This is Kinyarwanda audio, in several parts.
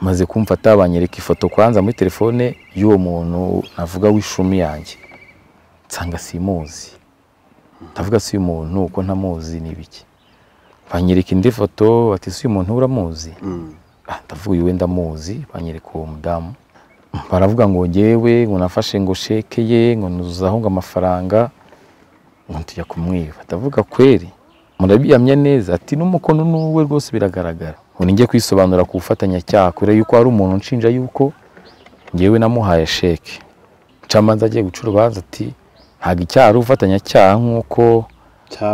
maze kumfata banyereka ifoto kwanza muri telefone y'uwo muntu navuga w'ishumi yanjye nsanga simuzi ndavuga si uyu muntu uko ntamuzi ni ibiki banyereka indi foto bati si uyu muntu uramuzi Ah, ndavuga uyu wenda ndamuzi banyereka uwo mudamu baravuga ngo ngewe ngo nafashe ngo sheke ye ngo nuzuzaho ngo amafaranga ngo tujya kumwiba ndavuga kweri murabiyamya neza ati n'umukono n'uwe rwose biragaragara ngo njye kwisobanura ku bufatanyacyaha kure yuko hari umuntu unshinja yuko ngewe namuhaye sheke camanza agiye guca urubanza ati ntabwo icyaha ari ubufatanyacyaha nk'uko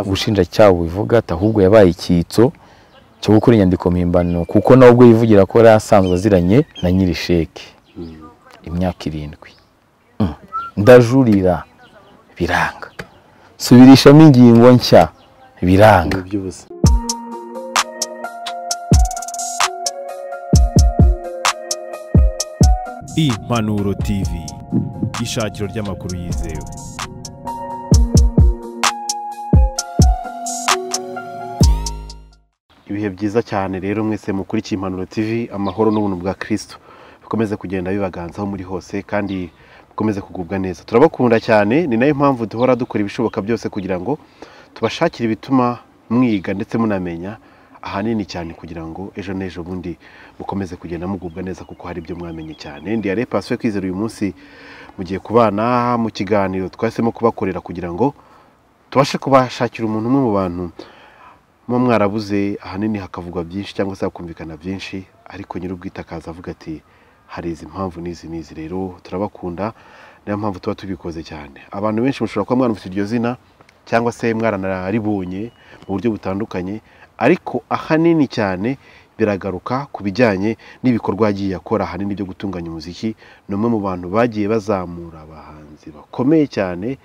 ubushinjacyaha bubivuga ati ahubwo yabaye icyitso cyo gukora inyandiko mpimbano kuko nawe ubwo yivugira ko yari asanzwe aziranye na nyiri sheke imyaka irindwi Mm. ndajurira biranga subirishamo ingingo nshya biranga by'ubusa Impanuro TV ishakiro ry'amakuru yizewe ibihe byiza cyane rero mwese mukurikiye impanuro tv amahoro n'ubuntu bwa kirisito bikomeze kugenda bibaganzaho muri hose kandi mukomeze kugubwa neza turabakunda cyane ni nayo mpamvu duhora dukora ibishoboka byose kugira ngo tubashakire ibituma mwiga ndetse munamenya ahanini cyane kugira ngo ejo n'ejo bundi mukomeze kugenda mugubwa neza kuko hari ibyo mwamenye cyane ndi yare pasiyo kwizera uyu munsi mugiye kubana mu kiganiro twahisemo kubakorera kugira ngo tubashe kubashakira umuntu umwe mu bantu muba mwarabuze ahanini hakavugwa byinshi cyangwa se hakumvikana byinshi ariko nyir'ubwite akaza avuga ati hari izi mpamvu n'izi n'izi rero turabakunda niyo mpamvu tuba tubikoze cyane abantu benshi mushobora kuba mwaramutse iryo zina cyangwa se mwaranaribonye mu buryo butandukanye ariko ahanini cyane biragaruka ku bijyanye n'ibikorwa yagiye akora ahanini byo gutunganya umuziki ni umwe mu bantu bagiye bazamura abahanzi bakomeye cyane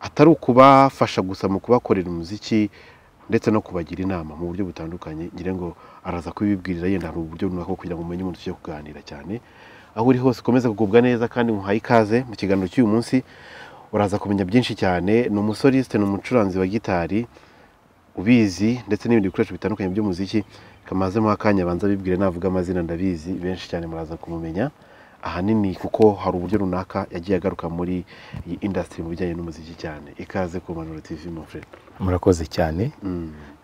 atari ukubafasha gusa mu kubakorera umuziki ndetse no kubagira inama mu buryo butandukanye ngira ngo araza kubibwirira yenda hari uburyo runaka kugira ngo umenye umuntu tujye kuganira cyane aho uri hose ukomeze kugubwa neza kandi muhaye ikaze mu kiganiro cy'uyu munsi uraza kumenya byinshi cyane ni umusorisite ni umucuranzi wa gitari ubizi ndetse n'ibindi bikoresho bitandukanye by'umuziki kamazemo akanya abanza abibwire navuga amazina ndabizi benshi cyane muraza kumumenya ahanini kuko hari uburyo runaka yagiye agaruka muri iyi indasitiri mu bijyanye n'umuziki cyane ikaze ku manuro tv mon frere murakoze cyane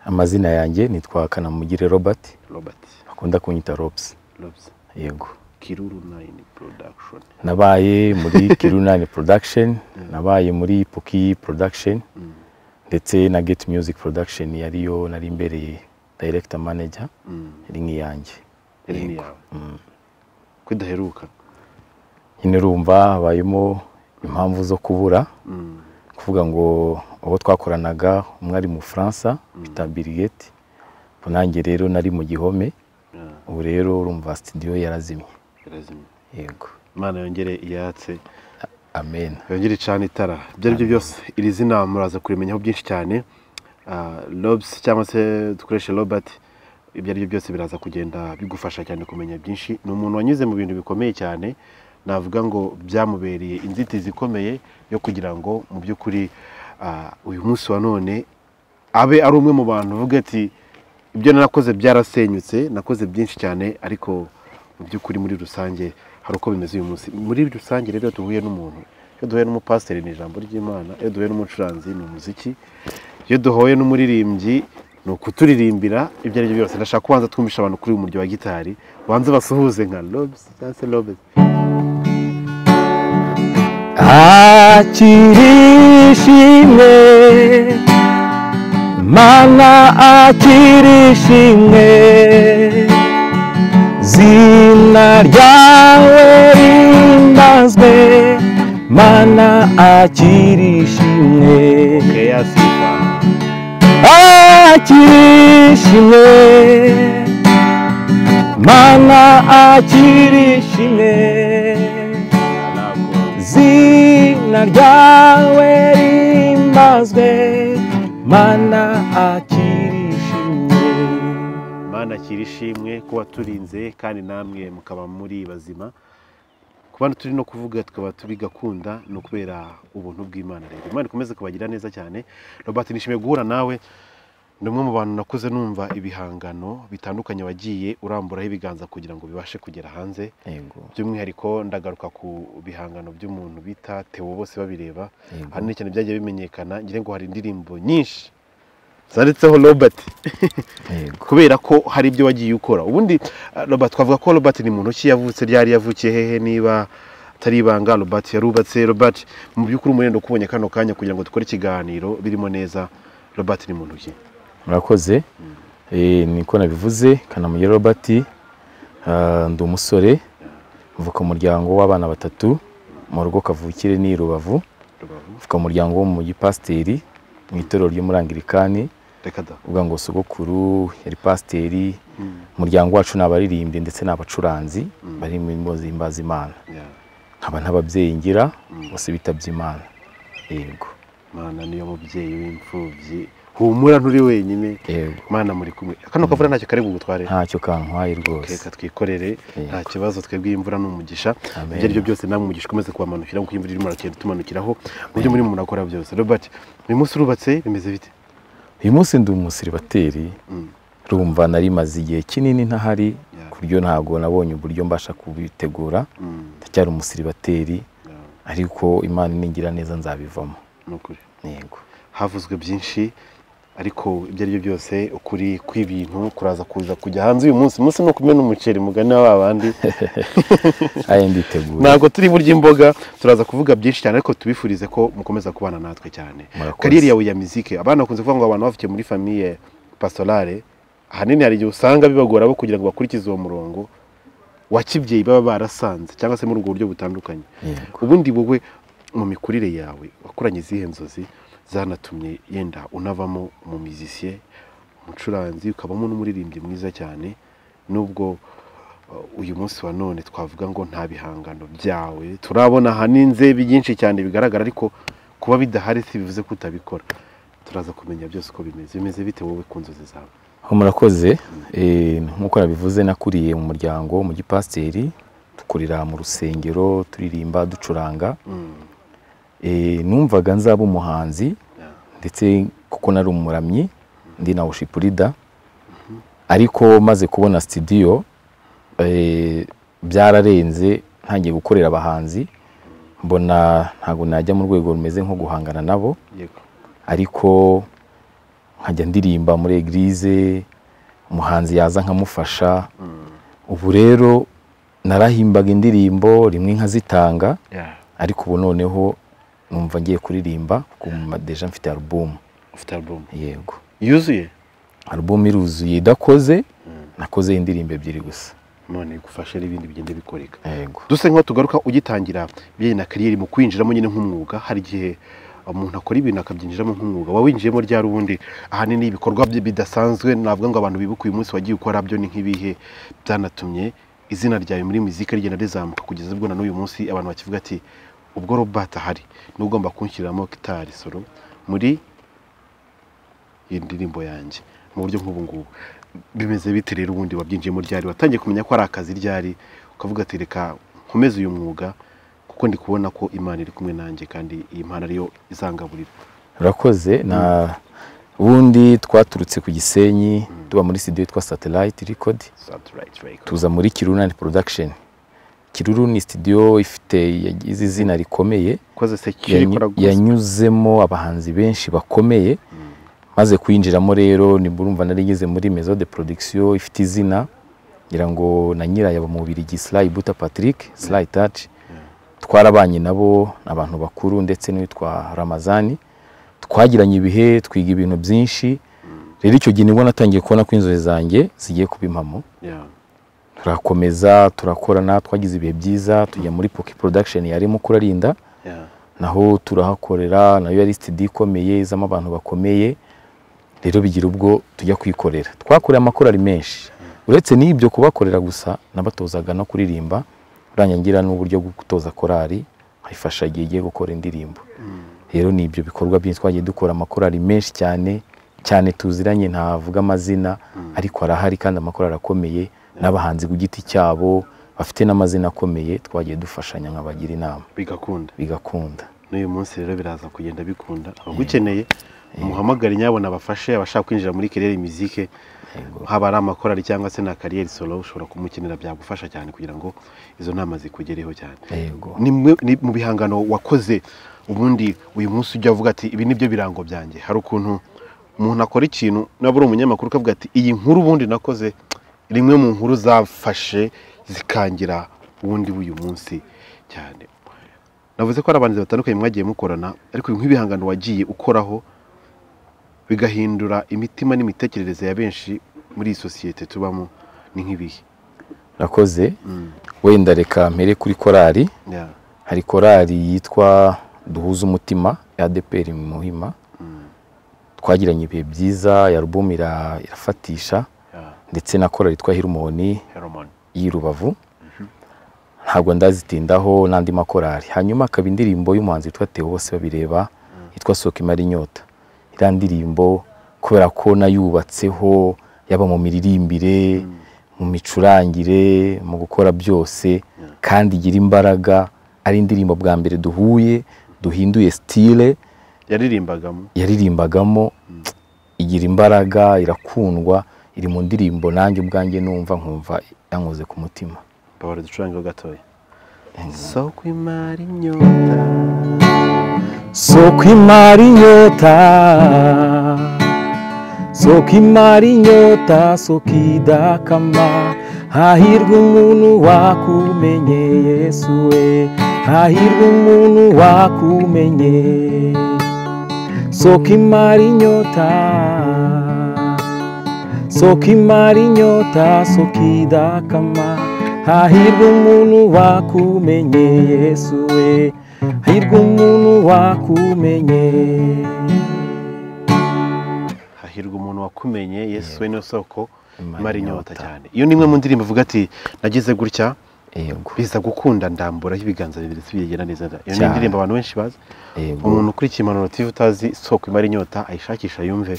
amazina yanjye nitwa kanamugire robert robert bakunda kunyita robs Robs. yego kiruru nayini production nabaye muri kirunani production nabaye muri puki production ndetse na get music production yariyo nari imbereye director manager iri nk'iyanjye iri ni yawe ko idaheruka nyine urumva habayemo impamvu zo kubura Mm. kuvuga ngo abo twakoranaga umwe ari mu Bufaransa bita birigeti nanjye rero nari mu gihome Yeah, ubu rero urumva studio yarazimye irazimye yego imana yongere iyatse amen yongere icana itara ibyo ari byo byose iri zina muraza kurimenyaho byinshi cyane lobs cyangwa se dukoreshe robert ibyo ari byo byose biraza kugenda bigufasha cyane kumenya byinshi ni umuntu wanyuze mu bintu bikomeye cyane navuga ngo byamubereye inzitizi ikomeye yo kugira ngo mu by'ukuri ah, uyu munsi wa none abe ari umwe mu bantu uvuga ati ibyo narakoze byarasenyutse nakoze byinshi cyane ariko mu by'ukuri muri rusange hari uko bimeze uyu munsi muri rusange rero iyo duhuye n'umuntu iyo duhuye n'umupasiteri ni ijambo ry'imana iyo duhuye n'umucuranzi ni umuziki iyo duhuye n'umuririmbyi ni ukuturirimbira ibyo ari byo byose ndashaka kubanza twumvisha abantu kuri uyu muryo wa gitari banze basuhuze nka lobes cyangwa se lobes akirishimwe mana akirishimwe zina ryawe rimbazwe mana akirishimwe keyasifa akirishimwe mana akirishimwe zina ryawe rimbazwe mana akirishimye mana akira ishimwe kuba turinze kandi namwe mukaba muri bazima ku bantu turi no kuvuga tukaba tubigakunda ni ukubera ubuntu bw'imana rero imana ikomeze kubagira neza cyane robert nishimiye guhura nawe ni umwe mu bantu nakuze numva ibihangano bitandukanye wagiye uramburaho ibiganza kugira ngo bibashe kugera hanze yego by'umwihariko ndagaruka ku bihangano by'umuntu bita tewo bose babireba yego. ahanini cyane byagiye bimenyekana ngira ngo hari indirimbo nyinshi zanditseho robert yego kubera ko hari ibyo wagiye ukora ubundi eh, robert twavuga ko robert ni muntu ki yavutse ryari yavukiye hehe niba atari ibanga robert yarubatse robert mu by'ukuri umurenda ukubonye kano kanya kugira ngo dukore ikiganiro birimo neza robert ni muntu ki murakoze Eh, niko nabivuze kanamugire robert Ah, ndi umusore mvuka mu muryango w'abana batatu mu rugo kavukire ni i rubavu mvuka mu muryango w'umugipasiteri mu itorero ryo muri angirikani reka da uvuga ngo sogokuru yari pasiteri umuryango wacu ni abaririmbyi ndetse n'abacuranzi bari mu ngo zihimbaza imana Yeah. nkaba ntababyeyi ngira bose bitabye imana yego mana niyo mubyeyi w'imfubyi humura nturi wenyine yego mana muri kumwe kano kavura ntacyo kari bugutware ntacyo kantwaye rwose reka twikorere Yego. nta kibazo twebwe iyi imvura ni umugisha Amen. ibyo ari byo byose namwe umugisha ukomeze kubamanukira kuko iyi imvura irimo iragenda itumanukiraho mu byo murimo murakora byose robert uyu munsi urubatse bimeze bite uyu munsi ndi umusiribateri Mm. rumva narimaze igihe kinini ntahari Yeah. ku buryo ntabwo nabonye uburyo mbasha kubitegura Mm, ndacyari umusiribateri yeah, ariko imana iningira neza nzabivamo ni ukuri yego havuzwe byinshi ariko ibyo ari byo byose ukuri kw'ibintu kuraza kuza kujya hanze uyu munsi umunsi ni ukumena umuceri mugani wa babandi ayo nditeguye ntabwo turi burya imboga turaza kuvuga byinshi cyane ariko tubifurize ko mukomeza kubana natwe cyane Murakoze. kariyeri yawe ya mizike abana bakunze kuvuga ngo abantu bavukiye muri famiye pastorale ahanini hari igihe usanga bibagora bo kugira ngo bakurikize uwo murongo wa kibyeyi baba barasanze cyangwa se muri ubwo buryo butandukanye yego ubundi wowe mu mikurire yawe wakuranye izihe nzozi zanatumye yenda unavamo umumizisiye umucuranzi ukabamo n'umuririmbyi mwiza cyane nubwo uh, uyu munsi wa none twavuga ngo nta bihangano byawe turabona haninze byinshi cyane bigaragara ariko kuba bidahari si bivuze ko utabikora turaza kumenya byose uko bimeze bimeze bite wowe ku nzozi zawe Aho murakoze eh, nk'uko nabivuze nakuriye mu muryango mu gipasiteri dukorera mu rusengero turirimba ducuranga Mm, Eh, numvaga nzaba umuhanzi yeah, ndetse kuko nari umuramyi ndi na worship leader ariko maze kubona studio eh, byararenze ntangiye gukorera abahanzi mbona ntabwo najya mu rwego rumeze nko guhangana nabo yego ariko nkajya ndirimba muri eglise umuhanzi yaza nkamufasha ubu rero narahimbaga indirimbo rimwe nkazitanga yeah. ariko ubu noneho numva ngiye kuririmba kuko mu madeja mfite alubumu ufite album yego yuzuye alubumu iruzuye idakoze nakoze indirimbo ebyiri gusa none igufashe n'ibindi bigenda bikoreka yego duse nk'aho tugaruka ugitangira bijyanye na kariyeri mu kwinjiramo nyine nk'umwuga hari igihe umuntu akora ibintu akabyinjiramo nk'umwuga wawinjiyemo ryari ubundi ahanini ibikorwa bye bidasanzwe navuga ngo abantu bibuka uyu munsi wagiye ukora byo ni nk'ibihe byanatumye izina ryawe muri muzika rigenda rizamuka kugeza ubwo na n'uyu munsi abantu bakivuga ati ubwo robert ahari niwe ugomba kunshyiramo gitari solo muri iyi ndirimbo yanjye mu buryo nk'ubu ngubu bimeze bite rero ubundi wabyinjiyemo ryari watangiye kumenya ko ari akazi ryari ukavuga ati reka nkomeze uyu mwuga kuko ndi kubona ko imana iri kumwe nanjye kandi iyi mpano ariyo izangaburira urakoze na ubundi twaturutse ku gisenyi tuba muri studio yitwa satellite record Satellite Record. tuza muri kirunani production kiruru ni studio ifite yagize izina rikomeye ukoze secure yanyu- ikora gusa yanyuzemo abahanzi benshi bakomeye maze kuyinjiramo rero nibwo urumva narigeze muri maison de production ifite izina ngira ngo na nyirayo mu Bubiligi Sly Buta Patrick Sly Touch twarabanye nabo ni abantu bakuru ndetse n'uwitwa Ramazani twagiranye ibihe twiga ibintu byinshi rero icyo gihe nibwo natangiye kubona ko inzozi zanjye zigiye kuba impamo Yeah. turakomeza turakorana twagize ibihe byiza tujya muri poki production yarimo kurarinda Yeah. naho turahakorera nayo yari sitidi ikomeye izamo abantu bakomeye rero bigira ubwo tujya kwikorera twakoreye amakorari menshi uretse n'ibyo kubakorera gusa nabatozaga no kuririmba urangira ngira n'uburyo bwo gutoza korari nkayifasha igihe igiye gukora indirimbo rero ni ibyo bikorwa byinshi twagiye dukora amakorari menshi cyane cyane tuziranye ntavuga amazina ariko arahari kandi amakorari arakomeye n'abahanzi ku giti cyabo bafite n'amazina akomeye twagiye dufashanya nkabagira inama bigakunda bigakunda n'uyu munsi rero biraza kugenda bikunda abagukeneye muhamagare nyabona abafashe abashaka kwinjira muri kerere mizike haba ari amakorari cyangwa se na kariyeri solo ushobora kumukenera byagufasha cyane kugira ngo izo nama zikugereho cyane yego ni mwe- ni mu bihangano wakoze ubundi uyu munsi ujya uvuga ati ibi ni byo birango byanjye hari ukuntu umuntu akora ikintu nabura umunyamakuru ukavuga ati iyi nkuru ubundi nakoze rimwe mu nkuru zafashe zikangira ubundi w'uyu munsi cyane navuze ko hari abantu batandukanye mwagiye mukorana ariko nk'ibihangano wagiye ukoraho bigahindura imitima n'imitekerereze ya benshi muri iyi sosiyete tubamo ni nk'ibihe nakoze wenda reka mpere kuri korali Yeah. hari korali yitwa duhuze umutima ya adeperi muhima twagiranye ibihe byiza ya alubumu ira- irafatisha Yeah. ndetse na korali yitwa hirumoni Herman. y'i rubavu ntabwo ndazitindaho n'andi makorali hanyuma hakaba indirimbo y'umuhanzi witwa Theo bose babireba yitwa soka imara inyota iriya ndirimbo kubera ko nayubatseho yaba mu miririmbire mu micurangire mu gukora byose kandi igira imbaraga ari indirimbo bwa mbere duhuye duhinduye sitire yaririmbagamo yaririmbagamo igira imbaraga irakundwa iri mu ndirimbo nanjye ubwanjye numva nkumva yankoze ku mutima babara ducurangeho gatoya soko imari inyota soko imara inyota soko imara inyota soko idakama hahirwa umuntu wakumenye yesu we hahirwa umuntu wakumenye soko imara inyota soko imara inyota soko idakama hahirwa umuntu wakumenye yesu we hahirwa umuntu wakumenye hahirwa umuntu wakumenye yesu we niyo soko Imara imari inyota inyota. cyane iyo ni imwe mu ndirimbo uvuga ati nagize gutya yego biza gukunda ndamburaho ibiganza bibiri bigenda neza iyo ni Cyane. indirimbo abantu benshi bazi yego umuntu ukurikiye impanuro tivi utazi soko imara inyota ayishakisha yumve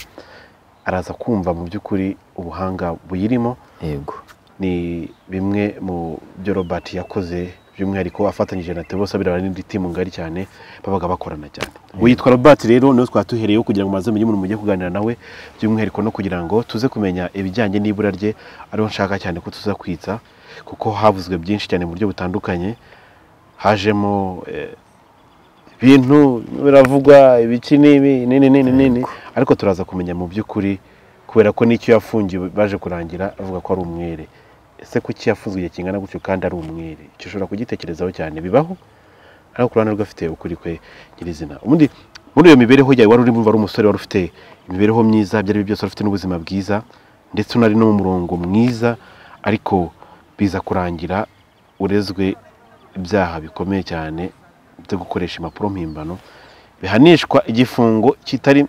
araza kumva mu by'ukuri ubuhanga buyirimo yego ni bimwe mu byo Robert yakoze by'umwihariko afatanyije na Tebose abirabana n'indi timu ngari cyane babaga bakorana cyane witwa Robert rero niwe twaba duhereyeho kugira ngo maze mumenye umuntu mujye kuganira nawe by'umwihariko no kugira ngo tuze kumenya ibijyanye n'ibura rye ariho nshaka cyane ko tuza kwitsa kuko havuzwe byinshi cyane mu buryo butandukanye hajemo eh, ibintu biravugwa ibiki n'ibi nini nini nini ariko turaza kumenya mu by'ukuri kubera ko n'icyo yafungiwe baje kurangira avuga ko ari umwere ese kuki yafunzwe igihe kingana gutyo kandi ari umwere icyo ushobora kugitekerezaho cyane bibaho ariko ku ruhande rwe afite ukuri kwe nyirizina ubundi muri iyo mibereho yawe wari urimo wari umusore wari ufite imibereho myiza ibyo ari byo byose wari ufite n'ubuzima bwiza ndetse unari no mu murongo mwiza ariko biza kurangira urezwe ibyaha bikomeye cyane byo gukoresha impapuro mpimbano bihanishwa igifungo kitari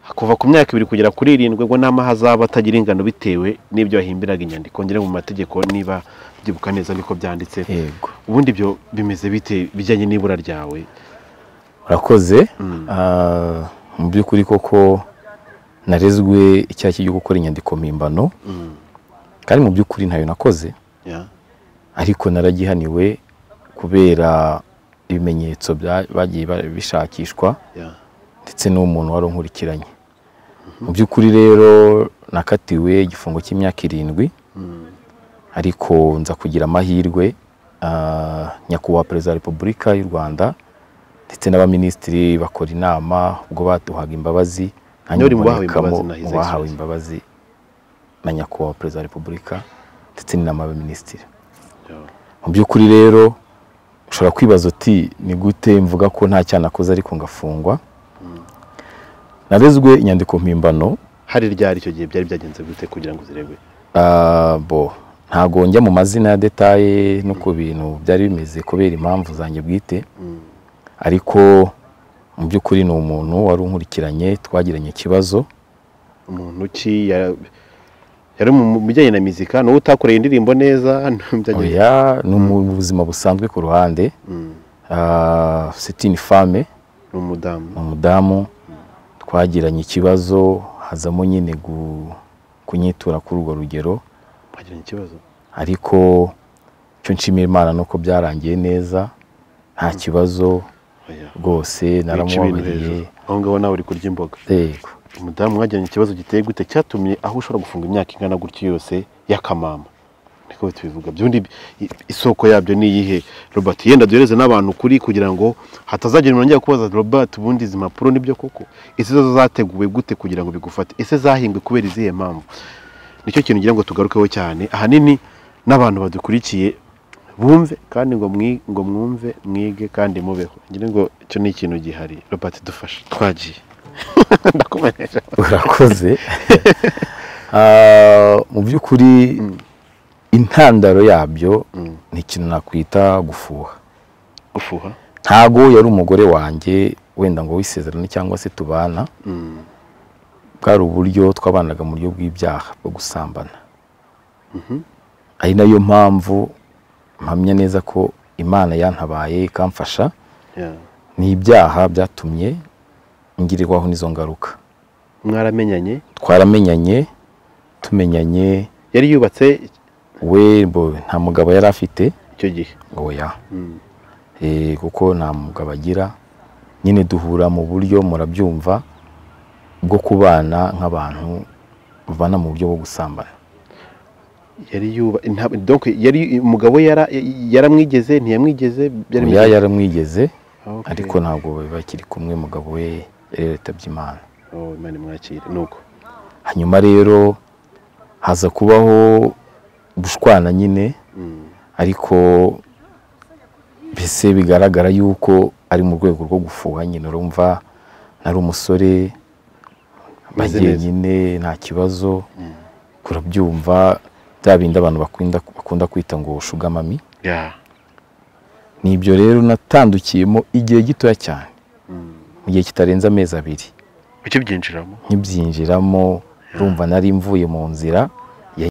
kuva ku myaka ibiri kugera kuri irindwi ngo n'amaha azaba atagira ingano bitewe n'ibyo wahimbiraga inyandiko ngere mu mategeko niba byibuka neza niko byanditse yego ubundi ibyo bimeze bite bijyanye n'ibura ryawe urakoze Ah, mu by'ukuri koko narezwe icyaha cyo gukora inyandiko mpimbano kandi mu by'ukuri ntayo nakoze Ya, ariko naragihaniwe kubera ibimenyetso bya- bagiye ba- bishakishwa ya, ndetse n'umuntu wari unkurikiranye mu by'ukuri rero nakatiwe igifungo cy'imyaka irindwi ariko nza kugira amahirwe ah, nyakubahwa perezida wa repubulika y'u rwanda ndetse n'abaminisitiri bakora inama ubwo baduhaga imbabazi nanjye Uri mu bahawe mbonekamo imbabazi, nahize mu bahawe igisubizo. imbabazi na nyakubahwa perezida wa repubulika ndetse n'inama y'abaminisitiri ya. mu by'ukuri rero ushobora kwibaza uti ni gute mvuga ko nta cyaha nakoze ariko ngafungwa narezwe inyandiko mpimbano hari ryari icyo gihe byari byagenze gute kugira ngo zirebwe Ah, bo ntago njya mu mazina ya detaye no ku bintu byari bimeze kubera impamvu zanjye bwite ariko mu by'ukuri ni umuntu wari unkurikiranye twagiranye ikibazo umuntu ki ya- yari mu bijyanye na muzika n'uwo utakoreye indirimbo neza byagenze oya ni mu buzima busanzwe ku ruhande Mm. Ah, c'est une femme ni umudamu ni umudamu twagiranye ikibazo hazamo nyine gu- kunyitura kuri urwo rugero bagiranye ikibazo ariko icyo nshimira imana ni uko byarangiye neza nta kibazo oya rwose wica ibintu hejuru naramubabariye aho ngaho nawe uri kurya imboga yego umudamu mwajyanye ikibazo giteye gute cyatumye aho ushobora gufunga imyaka ingana gutyo yose y'akamama niko tubivuga byundi i- isoko yabyo ni iyihe robert yenda duhereze n'abantu kuri kugira ngo hatazagira umuntu ajya kubaza robert ubundi izi mpapuro nibyo koko ese zo zateguwe gute kugira ngo bigufate ese zahingwe kubera izihe mpamvu nicyo kintu ngira ngo tugarukeho cyane ahanini n'abantu badukurikiye bumve kandi ngo mwi- ngo mwumve mwige kandi mubeho ngira ngo icyo ni ikintu gihari robert dufasha twagiye ndakumenyesha urakoze Ah, mu by'ukuri intandaro yabyo ni ikintu nakwita gufuha gufuha ntago yari umugore wanjye wenda ngo wisezerane cyangwa se tubana bwari uburyo twabanaga mu buryo bw'ibyaha bwo gusambana ari nayo mpamvu mpamya neza ko imana yantabaye ikamfasha Yeah. ni ibyaha byatumye ngirirwaho n'izo ngaruka mwaramenyanye twaramenyanye tumenyanye yari yubatse we bo nta mugabo yari afite icyo gihe oya Mm. Eh, kuko nta mugabo agira nyine duhura mu buryo murabyumva bwo kubana nk'abantu bana mu buryo bwo gusambana yari yuba nta- donc yari umugabo yara- yaramwigeze ntiyamwigeze byari mu oya gihe- yaramwigeze Okay. ariko ntabwo bakiri kumwe umugabo we yari yitabye imana Oh, Imana imwakire nuko hanyuma rero haza kubaho gushwana nyine ariko mbese bigaragara yuko ari mu rwego rwo gufuha nyine urumva nari umusore Meze bagiye neza. nyine nta kibazo kurabyumva bya bindi abantu bakunda bakunda kwita ngo shugamami Yeah. nibyo rero natandukiyemo igihe gitoya cyane mu gihe kitarenze amezi abiri icyo byinjiramo nkibyinjiramo urumva nari mvuye mu nzira ya-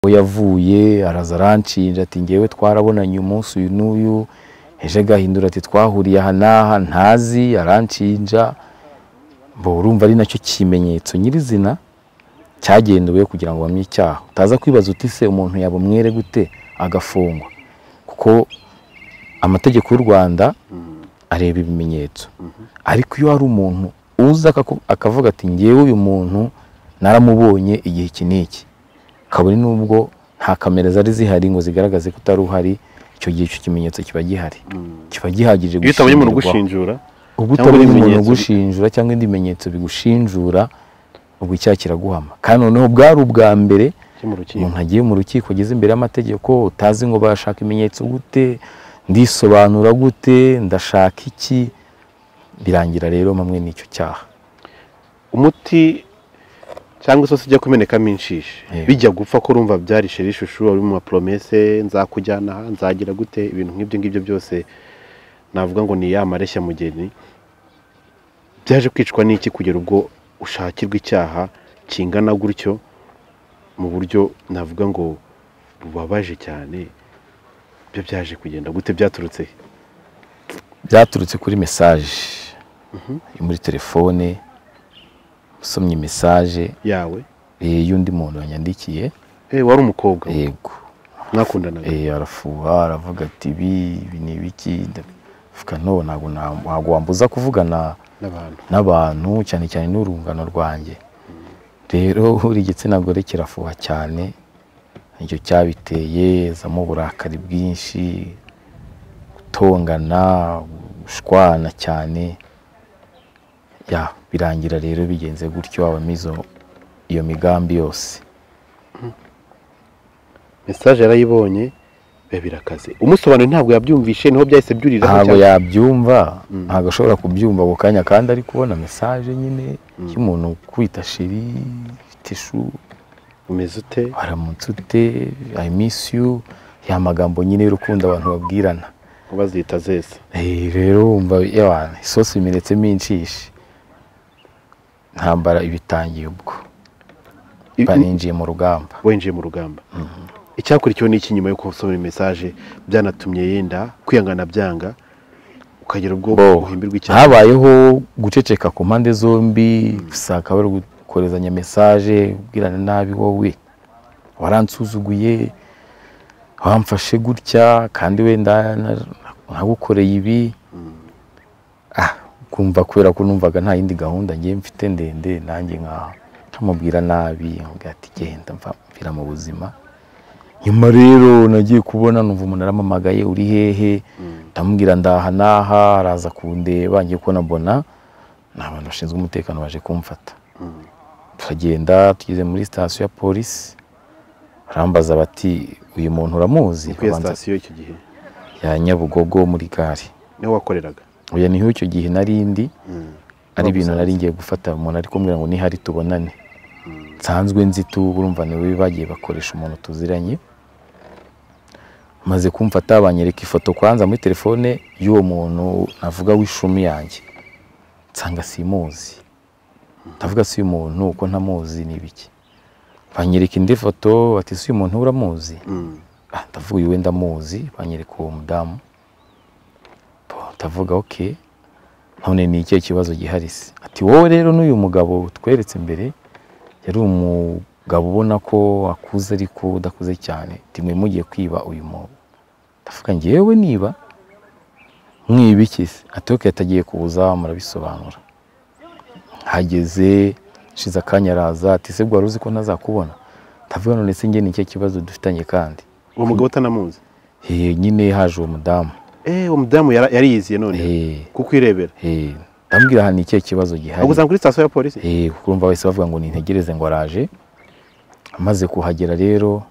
aho yavuye araza aranshinja ati ngewe twarabonanye umunsi uyu n'uyu ejo agahindura ati twahuriye aha n'aha ntazi aranshinja mbo urumva ari nacyo kimenyetso nyirizina cyagendewe kugira ngo bamye icyaha utaza kwibaza uti se umuntu yabumwere gute agafungwa kuko amategeko y'u rwanda areba ibimenyetso ariko iyo hari umuntu uza akaku- akavuga ati ngewe uyu muntu naramubonye igihe iki n'iki kabone n'ubwo nta kamera zari zihari ngo zigaragaze ko utari uhari icyo gihe icyo kimenyetso kiba gihari kiba gihagije iyo utabonye umuntu gushingirwaho. ugushinjura uba Cyangwa utabonye ibindi umuntu bimenyetso bi- ugushinjura cyangwa ibindi bimenyetso bigushinjura ubwo icyaha kiraguhama kandi noneho bwari ubwa mbere cyo mu rukiko umuntu agiye mu rukiko ageze imbere y'amategeko utazi ngo bashaka ibimenyetso gute ndisobanura gute ndashaka iki birangira rero hamwe n'icyo cyaha umuti cyangwa isosi ijya kumenekamo inshishi Yego. bijya gupfa ko urumva byarishira ishusho uri mu mapromese nzakujyana aha nzagira gute ibintu nk'ibyo ngibyo byose navuga ngo ni ya mareshya mugeni byaje kwicwa n'iki kugera ubwo ushakirwa icyaha kingana gutyo mu buryo navuga ngo bubabaje cyane byo byaje kugenda gute byaturutse he? byaturutse kuri mesaje yo muri telefone usomye mesaje yawe eh, y'undi muntu wanyandikiye Eh, wari umukobwa yego mwakundanaga Eh, arafuha aravuga ati ibi ibi ni ibiki mvuga no ntabwo na- ntabwo wambuza kuvugana n'abantu n'abantu cyane cyane n'urungano rwanjye rero buri igitsina gore kirafuha cyane nicyo cyabiteye zamo uburakari bwinshi gutongana gushwana cyane ya birangira rero bigenze gutyo habamo izo- iyo migambi yose mesaje yarayibonye biba birakaze umusobanuro ntabwo yabyumvishe niho byahise byurira ntabwo yabyumva ntabwo ashobora kubyumva ako kanya kandi ari kubona mesaje nyine y'umuntu kwita shiri ifite ishu umeze ute waramutse ute i miss you ya magambo nyine y'urukundo abantu babwirana ubazita zese Eh, rero wumva yawana isosi imiretsemo inshishi ntambara ibitangiye ubwo Ibi- baninjiye mu rugamba winjiye mu rugamba icyakurikiyeho ni iki nyuma yo gusoma mesaje byanatumye yenda kwiyangana byanga ukagera ubwo Bo, uhindurwa icyaha habayeho guceceka ku mpande zombi gusaka bari gukorezanya mesaje ubwirana nabi wowe waransuzuguye wamfashe gutya kandi wenda na- nagukoreye ibi ah kumva kubera ko numvaga nta yindi gahunda ngiye mfite ndende nanjye nkaho nkamubwira nabi nkamubwira ati genda mva mvira mu buzima nyuma rero nagiye kubona numva umuntu arampamagaye uri hehe ndamubwira ndaha n'aha araza kundeba ngiye kubona mbona ni abantu bashinzwe umutekano baje kumfata turagenda tugeze muri sitasiyo ya polisi barambaza bati uyu muntu uramuzi kuri iyo Nkabanza- sitasiyo icyo gihe ya nyabugogo muri gare niho wakoreraga oya niho icyo gihe nari ndi ari ibintu Bagusanze. nari ngiye gufata umuntu ari kumbwira ngo nihari tubonane nsanzwe nzi tu urumva ni we bagiye bakoresha umuntu tuziranye maze kumfata banyereka ifoto kwanza muri telefone y'uwo muntu navuga w'ishumi yanjye nsanga simuzi ndavuga si uyu muntu uko ntamuzi ni biki banyereka indi foto bati si uyu muntu uramuzi Mm. Ah, ndavuga uyu wenda muzi banyereka uwo mudamu Bo, ndavuga ok none ni ikihe kibazo gihari se ati wowe rero n'uyu mugabo tweretse imbere yari umugabo ubona ko akuze ariko udakuze cyane ati mwe mugiye kwiba uyu mwobo ndavuga ngewe niba mwiba iki se ati ok atagiye kubuza murabisobanura hageze shize akanya araza ati se wari uzi ko ntazakubona ndavuga none se njye ni ikihe kibazo dufitanye kandi uwo mugabo utanamuzi Eh, nyine haje uwo mudamu eh uwo mudamu yara- yariyiziye none Eh, kuko irebera eh, ndamubwira aha ni ikihe kibazo gihari aguzana kuri sitasiyo ya polisi Eh, kuko urumva bahise bavuga ngo nintegereze ngo araje amaze kuhagera rero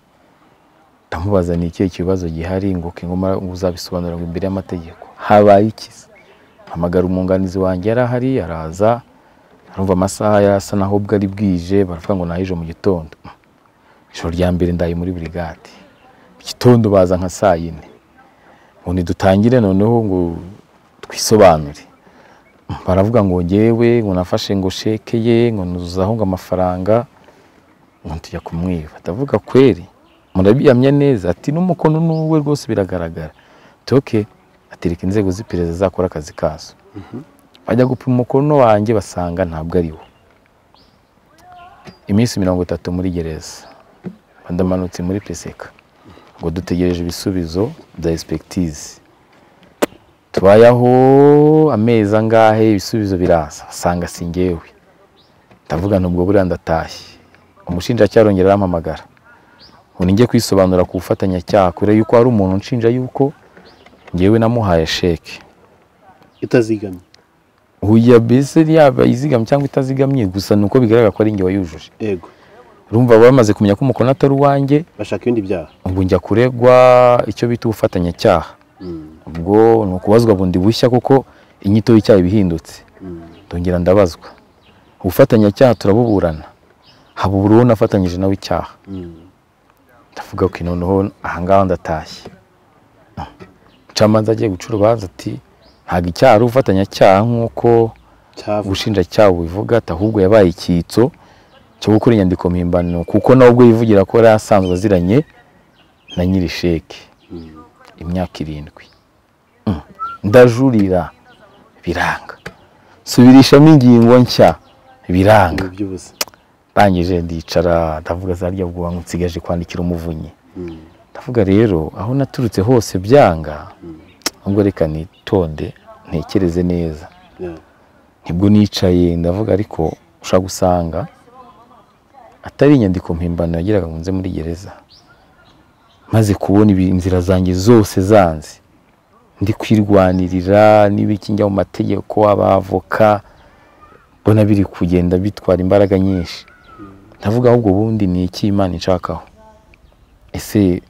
ndamubaza ni ikihe kibazo gihari ngo ke ngo mara- ngo uzabisobanura ngo imbere y'amategeko habaye iki se? mpamagara umwunganizi wanjye yari ahari araza arumva amasaha yari asa naho ubwo ari bwije baravuga ngo nahije mu gitondo ijoro rya mbere ndaye muri burigade mu gitondo baza nka saa yine ngo ntidutangire noneho ngo twisobanure baravuga ngo ngewe ngo nafashe ngo sheke ye ngo nuzuzaho ngo amafaranga ngo tujya kumwiba ndavuga kweri murabiyamya neza ati n'umukono n'uwe rwose biragaragara toke atereka inzego z'iperereza zakora akazi kazo bajya gupima umukono wanjye basanga ntabwo ari wo iminsi mirongo itatu muri gereza bandamanutse muri peseka ngo dutegereje ibisubizo bya espekitize tubayeho amezi angahe ibisubizo biraza asanga si njyewe ndavuga nubwo buriya ndatashye umushinjacyaha arongera arampamagara ngo ninjye kwisobanura ku bufatanyacyaha kure yuko hari umuntu unshinja yuko njyewe namuhaye sheke itazigamye uya mbese yaba izigamye cyangwa itazigamye gusa ni uko bigaragara ko ari njye wayujuje yego urumva bamaze kumenya ko umukono atari uwanjye bashaka ibindi byaha ubu njya kuregwa icyo bita ubufatanyacyaha ubwo ni ukubazwa bundi bushya kuko inyito y'icyaha iba ihindutse ndongera ndabazwa ubufatanyacyaha turabuburana haba uwo nafatanyije nawe icyaha ndavuga ko noneho ahangaha ndatashye umucamanza agiye guca urubanza ati ntabwo icyaha ari ubufatanyacyaha nk'uko cyavuga ubushinjacyaha bubivuga ati ahubwo yabaye icyitso cyo gukora inyandiko mpimbano kuko nawe ubwo yivugira ko yari asanzwe aziranye na nyiri sheke imyaka irindwi Mm. ndajurira biranga subirishamo ingingo nshya biranga mu by'ubusa ndangije ndicara ndavuga za rya bwoba nsigaje kwandikira umuvunyi ndavuga rero aho naturutse hose byanga ahubwo reka nitonde ntekereze neza nibwo nicaye ndavuga ariko ushobora gusanga atari inyandiko mpimbano yagiraga ngo nze muri gereza maze kubona ibi- inzira zanjye zose zanze ndi kwirwanirira n'ibiki njya mu mategeko abavoka mbona biri kugenda bitwara imbaraga nyinshi ndavuga ahubwo ubundi ni iki imana inshakaho ese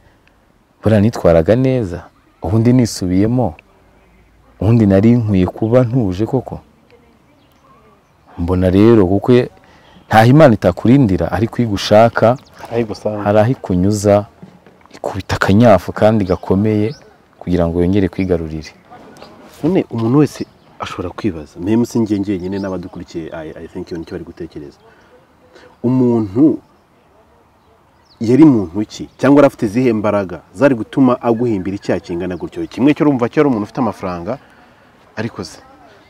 buriya nitwaraga neza ubundi nisubiyemo ubundi nari nkwiye kuba ntuje koko mbona rero kuko ntaho imana itakurindira ariko iyo ugushaka aho gusanga hari aho ikunyuza ikubita akanyafu kandi gakomeye kugira ngo yongere kwigarurire none umuntu wese ashobora kwibaza mpemu si njye njyenyine n'abadukurikiye i think iyo nicyo bari gutekereza umuntu yari muntu ki cyangwa yari afite izihe mbaraga zari gutuma aguhimbira icyaha kingana gutyo kimwe cyo urumva cyo ari umuntu ufite amafaranga ariko se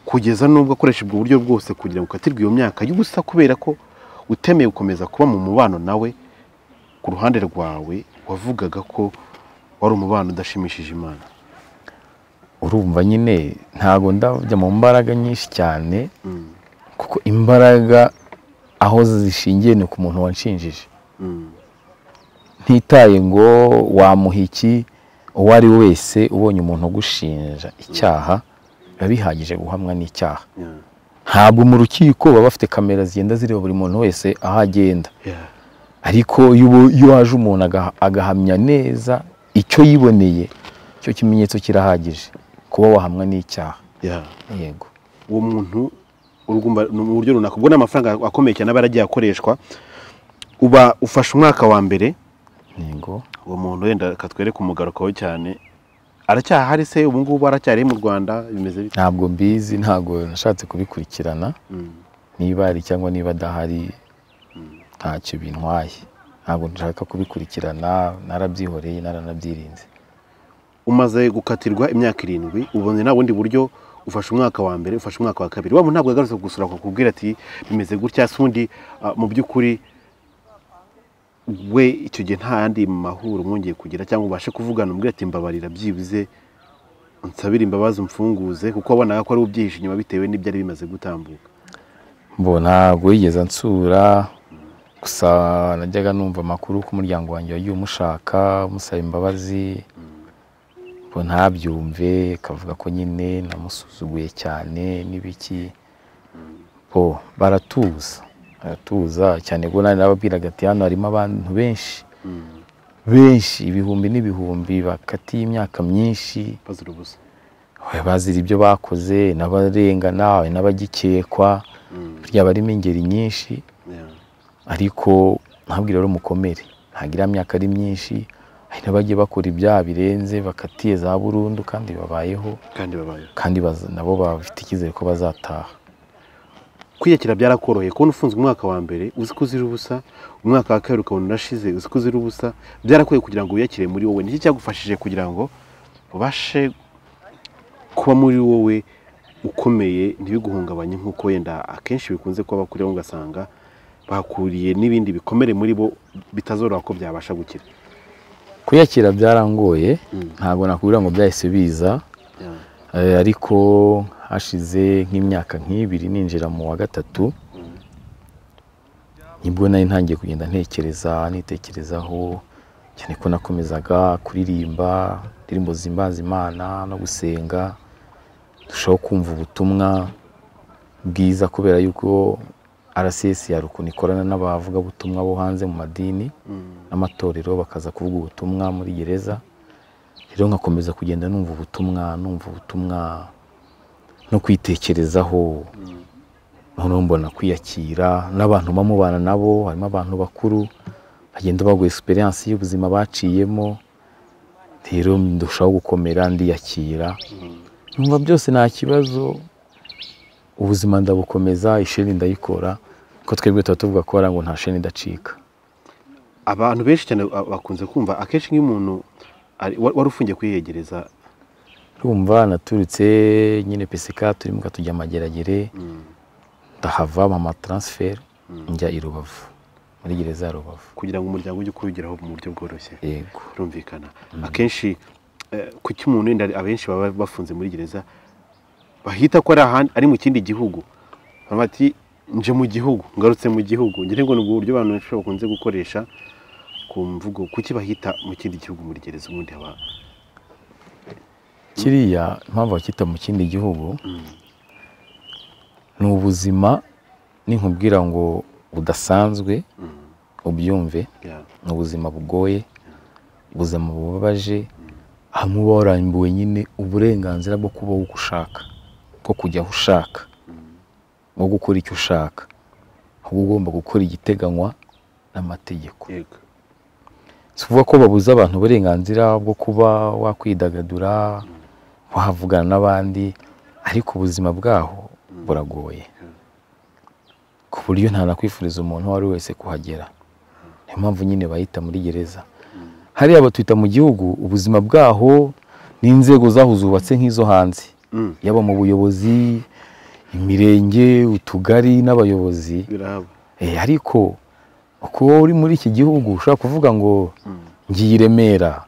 kugeza n'ubwo akoresha ubwo buryo bwose kugira ngo ukatirwe iyo myaka y'ubusa kubera ko utemeye gukomeza kuba mu mubano nawe ku ruhande rwawe wavugaga ko wari umubano udashimishije imana urumva nyine ntago ndajya mu mbaraga nyinshi cyane kuko imbaraga aho zishingiye ni ku muntu wanshinjije ntitaye ngo wamuha iki uwo ari we wese ubonye umuntu ugushinja icyaha biba bihagije guhamwa n'icyaha Yeah. ntabwo mu rukiko baba bafite kamera zigenda zireba buri muntu wese aho agenda Yeah. ariko iyo ubu- iyo haje umuntu aga- agahamya neza icyo yiboneye icyo kimenyetso kirahagije kuba wahamwa n'icyaha Yeah. yego uwo muntu urugumba ni mu buryo runaka ubwo ni amafaranga akomeye cyane aba yaragiye akoreshwa uba ufashe umwaka wa mbere yego uwo muntu wenda akatwereka umugarukaho cyane aracyahari se ubu ngubu aracyari mu rwanda bimeze bite ntabwo mbizi ntabwo nashatse kubikurikirana niba ari cyangwa niba adahari ntacyo bintwaye ntabwo nshaka kubikurikirana narabyihoreye naranabyirinze umaze gukatirwa imyaka irindwi ubonye nta bundi buryo ufashe umwaka wa mbere ufashe umwaka wa kabiri wa muntu ntabwo yagarutse kugusura akakubwira ati bimeze gutya se ubundi ah, mu by'ukuri we icyo gihe nta yandi mahuro mwongeye kugira cyangwa ubashe kuvugana umubwira ati mbabarira byibuze unsabire imbabazi umfunguze kuko wabonaga ko ari ubyihishe inyuma bitewe n'ibyari bimaze gutambuka mbona ntabwo yigeze ansura gusa najyaga numva amakuru ko umuryango wanjye wagiye umushaka umusaba imbabazi ngo ntabyumve akavuga ko nyine namusuzuguye cyane n'ibiki bo baratuza baratuza cyane ko nari nababwiraga ati hano harimo abantu benshi benshi ibihumbi n'ibihumbi bakatiye imyaka myinshi bazira ubusa Oya, bazira ibyo bakoze n'abarengana n'abagikekwa burya barimo ingeri nyinshi Yeah. ariko ntabwira rero umukomere ntabwo iriya myaka ari myinshi hari n'abagiye bakora ibyaha birenze bakatiye za burundu kandi babayeho kandi babayeho kandi baza- nabo bafite icyizere ko bazataha kwiyakira byarakoroheye kubona ufunzwe umwaka wa mbere uzi ko uzira ubusa umwaka wa kabiri ukabona urashize uzi ko uzira ubusa byarakoye kugira ngo wiyakire muri wowe niki cyagufashije kugira ngo ubashe kuba muri wowe ukomeye ntibiguhungabanye nk'uko wenda akenshi bikunze kuba bakuriho ugasanga bakuriye n'ibindi bikomere muri bo bitazoroha ko byabasha gukira kuyakira byarangoye Mm. ntabwo nakubwira ngo byahise biza Eh, ariko hashize nk'imyaka nk'ibiri ninjira mu wa gatatu nibwo nari ntangiye kugenda ntekereza nitekerezaho cyane ko nakomezaga kuririmba indirimbo zimbaza imana no gusenga ndushaho kumva ubutumwa bwiza kubera yuko RCS ya rukuni ikorana n'abavugabutumwa bo hanze mu madini n'amatorero bakaza kuvuga ubutumwa muri gereza rero nkakomeza kugenda numva ubutumwa numva ubutumwa no kwitekerezaho noneho mbona kwiyakira n'abantu mba mubana nabo harimo abantu bakuru bagenda bagwa esiperanse y'ubuzima baciyemo rero ndushaho gukomera ndiyakira numva byose nta kibazo ubuzima ndabukomeza isheni ndayikora ko twebwe tuba tuvuga ko wagira ngo nta sheni idacika abantu benshi cyane ba- bakunze kumva akenshi nk'iyo umuntu ari- wa- wari ufungiye kwiyegereza urumva naturutse nyine pesika turimo katujya amageragere ndahava mama taransiferi njya i rubavu muri gereza ya rubavu kugira ngo umuryango ujye kuwugeraho mu buryo bworoshye yego birumvikana akenshi kuki umuntu wenda abenshi baba bafunze muri gereza bahita ko ari ahandi ari mu kindi gihugu baravuga bati nje mu gihugu ngarutse mu gihugu ngira ngo ni ubwo buryo abantu benshi bakunze gukoresha ku mvugo kuki bahita mu kindi gihugu muri gereza ubundi haba kiriya impamvu bakita mu kindi gihugu ni ubuzima ninkubwira ngo budasanzwe ubyumve ya- ni ubuzima bugoye ubuzima bubabaje hamwe uba warambuwe nyine uburenganzira bwo kubaho uko ushaka bwo kujya aho ushaka bwo gukora icyo ushaka ahubwo ugomba gukora igiteganywa n'amategeko yego si ukuvuga ko babuza abantu uburenganzira bwo kuba wakwidagadura wavugana n'abandi ariko ubuzima bwaho buragoye ku buryo ntanakwifuriza umuntu uwo ari we wese kuhagera niyo mpamvu nyine bahita muri gereza hariya batwita mu gihugu ubuzima bwaho n'inzego zaho zubatse nk'izo hanze Mm. yaba mu buyobozi imirenge utugari n'abayobozi birahaba Eh, ariko uko uri muri iki gihugu ushobora kuvuga ngo ngiye i Remera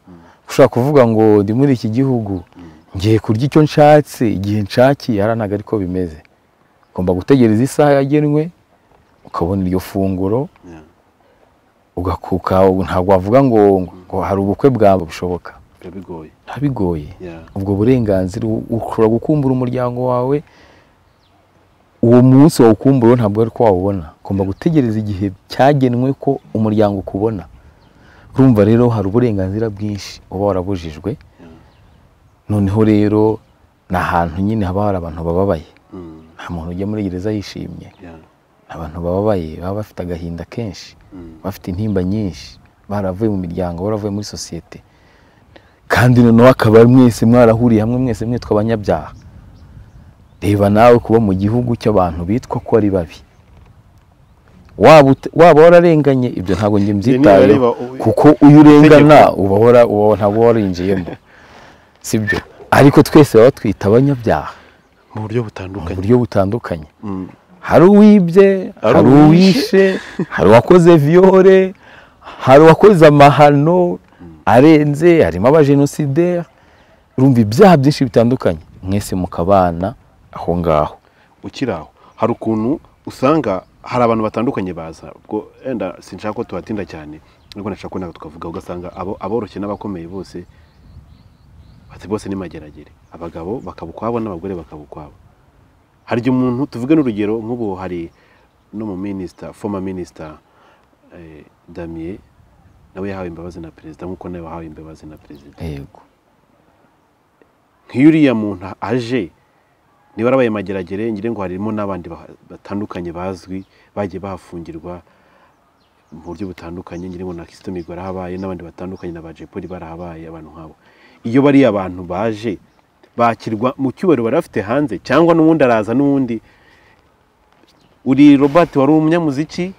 ushobora kuvuga ngo ndi muri iki gihugu ngiye kurya icyo nshatse igihe nshakiye hariya ntabwo ariko bimeze ugomba gutegereza isaha yagenwe ukabona iryo funguro Yeah. ugakuka ntabwo wavuga ngo ngo hari ubukwe bwawe bushoboka biba bigoye biba bigoye Yeah. ubwo burenganzira u- ushobora gukumbura umuryango wawe uwo munsi wawukumbura ntabwo ari ko wawubona ugomba gutegereza igihe cyagenwe ko umuryango ukubona urumva rero hari uburenganzira bwinshi uba warabujijwe noneho rero ni ahantu nyine haba hari abantu bababaye Mm. nta muntu ujya muri gereza yishimye Yeah. abantu bababaye baba bafite agahinda kenshi bafite intimba nyinshi baravuye mu miryango baravuye muri sosiyete kandi noneho akaba mwese mwarahuriye hamwe mwese mwitwa abanyabyaha reba nawe kuba mu gihugu cy'abantu bitwa ko ari babi waba ut- waba wararenganye ibyo ntabwo njye mbyitayeho nibareba ubu- kuko uyu urengana uba wara- uba ntabwo warinjiyemo sibyo ariko twese baba batwita abanyabyaha mu buryo mu butandukanye buryo butandukanye Mm. hari uwibye Hari hari uwishe hari uwakoze viyore hari uwakoze amahano arenze harimo abajenosideri urumva ibyaha byinshi bitandukanye mwese mukabana aho ngaho ukiri aho hari ukuntu usanga hari abantu batandukanye baza ubwo wenda sinshaka ko tuhatinda cyane ariko nashaka ko ntabwo twavuga ugasanga abo aboroshye n'abakomeye bose bati bose ni mageragere abagabo bakaba ukwabo n'abagore bakaba ukwabo hari igihe umuntu tuvuge n'urugero nk'ubu hari no mu minisita foma minisita eh, damiye nawe yahawe imbabazi na perezida nk'uko nawe wahawe imbabazi na perezida yego nk'iyo uriya muntu aje niba arabaye mageragere ngira ngo harimo n'abandi baha- batandukanye bazwi bagiye bahafungirwa mu buryo butandukanye ngira ngo na Kizito Mihigo barahabaye n'abandi batandukanye na ba Jay Polly barahabaye abantu nk'abo iyo bariya abantu baje bakirwa mu cyubahiro bari bafite hanze cyangwa n'uwundi araza n'uwundi uri Robert wari umunyamuziki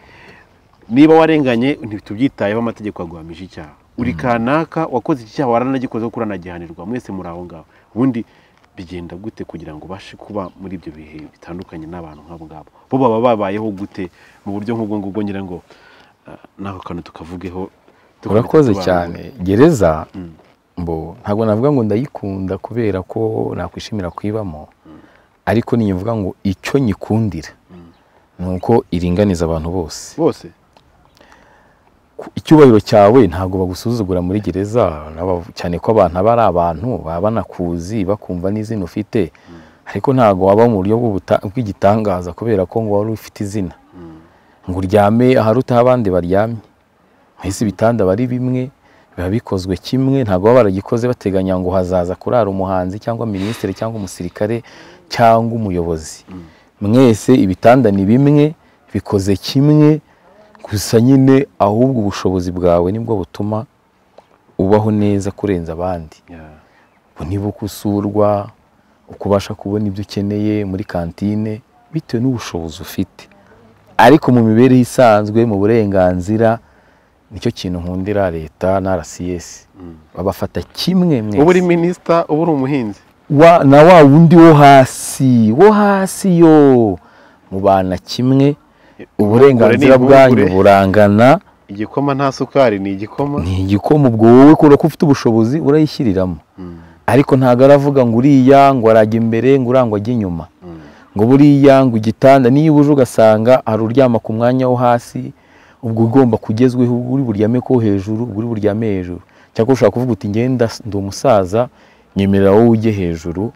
niba warenganye ntitubyitayeho amategeko aguhamije icyaha uri kanaka wakoze iki cyaha waranagikoze kuko uranagihanirwa mwese muri aho ngaho ubundi bigenda gute kugira ngo ubashe kuba muri ibyo bihe bitandukanye n'abantu nk'abo ngabo bo baba babayeho gute mu buryo nk'ubwo ngubwo ngira ngo ah, n'ako kantu tukavugeho dukomeze urakoze tubanure. cyane gereza Mm. mbo ntabwo navuga ngo ndayikunda kubera ko nakwishimira kuyibamo ariko nivuga ngo icyo nyikundira ni uko iringaniza abantu bose bose ku- icyubahiro cyawe ntabwo bagusuzugura muri gereza n'aba- cyane ko abantu aba ari abantu baba banakuzi bakumva n'izina ufite ariko ntabwo waba mu buryo bw'ubuta- bw'igitangaza kubera ko ngo wari ufite izina ngo uryame aharutaho abandi baryamye mbese ibitanda aba ari bimwe biba bikozwe kimwe ntabwo baba baragikoze bateganya ngo hazaza kurara umuhanzi cyangwa minisitiri cyangwa umusirikare cyangwa umuyobozi mwese ibitanda ni bimwe bikoze kimwe gusa nyine ahubwo ubushobozi bwawe nibwo butuma ubaho neza kurenza abandi Yeah. ngo niba uko usurwa uko ubasha kubona ibyo ukeneye muri kantine bitewe n'ubushobozi ufite ariko mu mibereho isanzwe mu burenganzira nicyo kintu nkundira leta na rcs babafata kimwe mwese uba uri minisita uba uri umuhinzi wa, na wa wundi wo hasi wo hasi yo mubana kimwe uburenganzira Ubure ni ibure. bwanyu burangana igikoma nta sukari ni igikoma ni igikoma ubwo wowe kubera ko ufite ubushobozi urayishyiriramo Mm, ariko ntabwo aravuga ngo uriya ngo arajya imbere ngo uriya ngo ajye inyuma mm, ngo buriya ngo igitanda niyo uje ugasanga hari uryama ku mwanya wo hasi ubwo ugomba kugezweho ubwo uri buryame ko hejuru ubwo uri buryame hejuru cyangwa ushobora kuvuga uti ngenda ndi umusaza nyemerera wowe ujye hejuru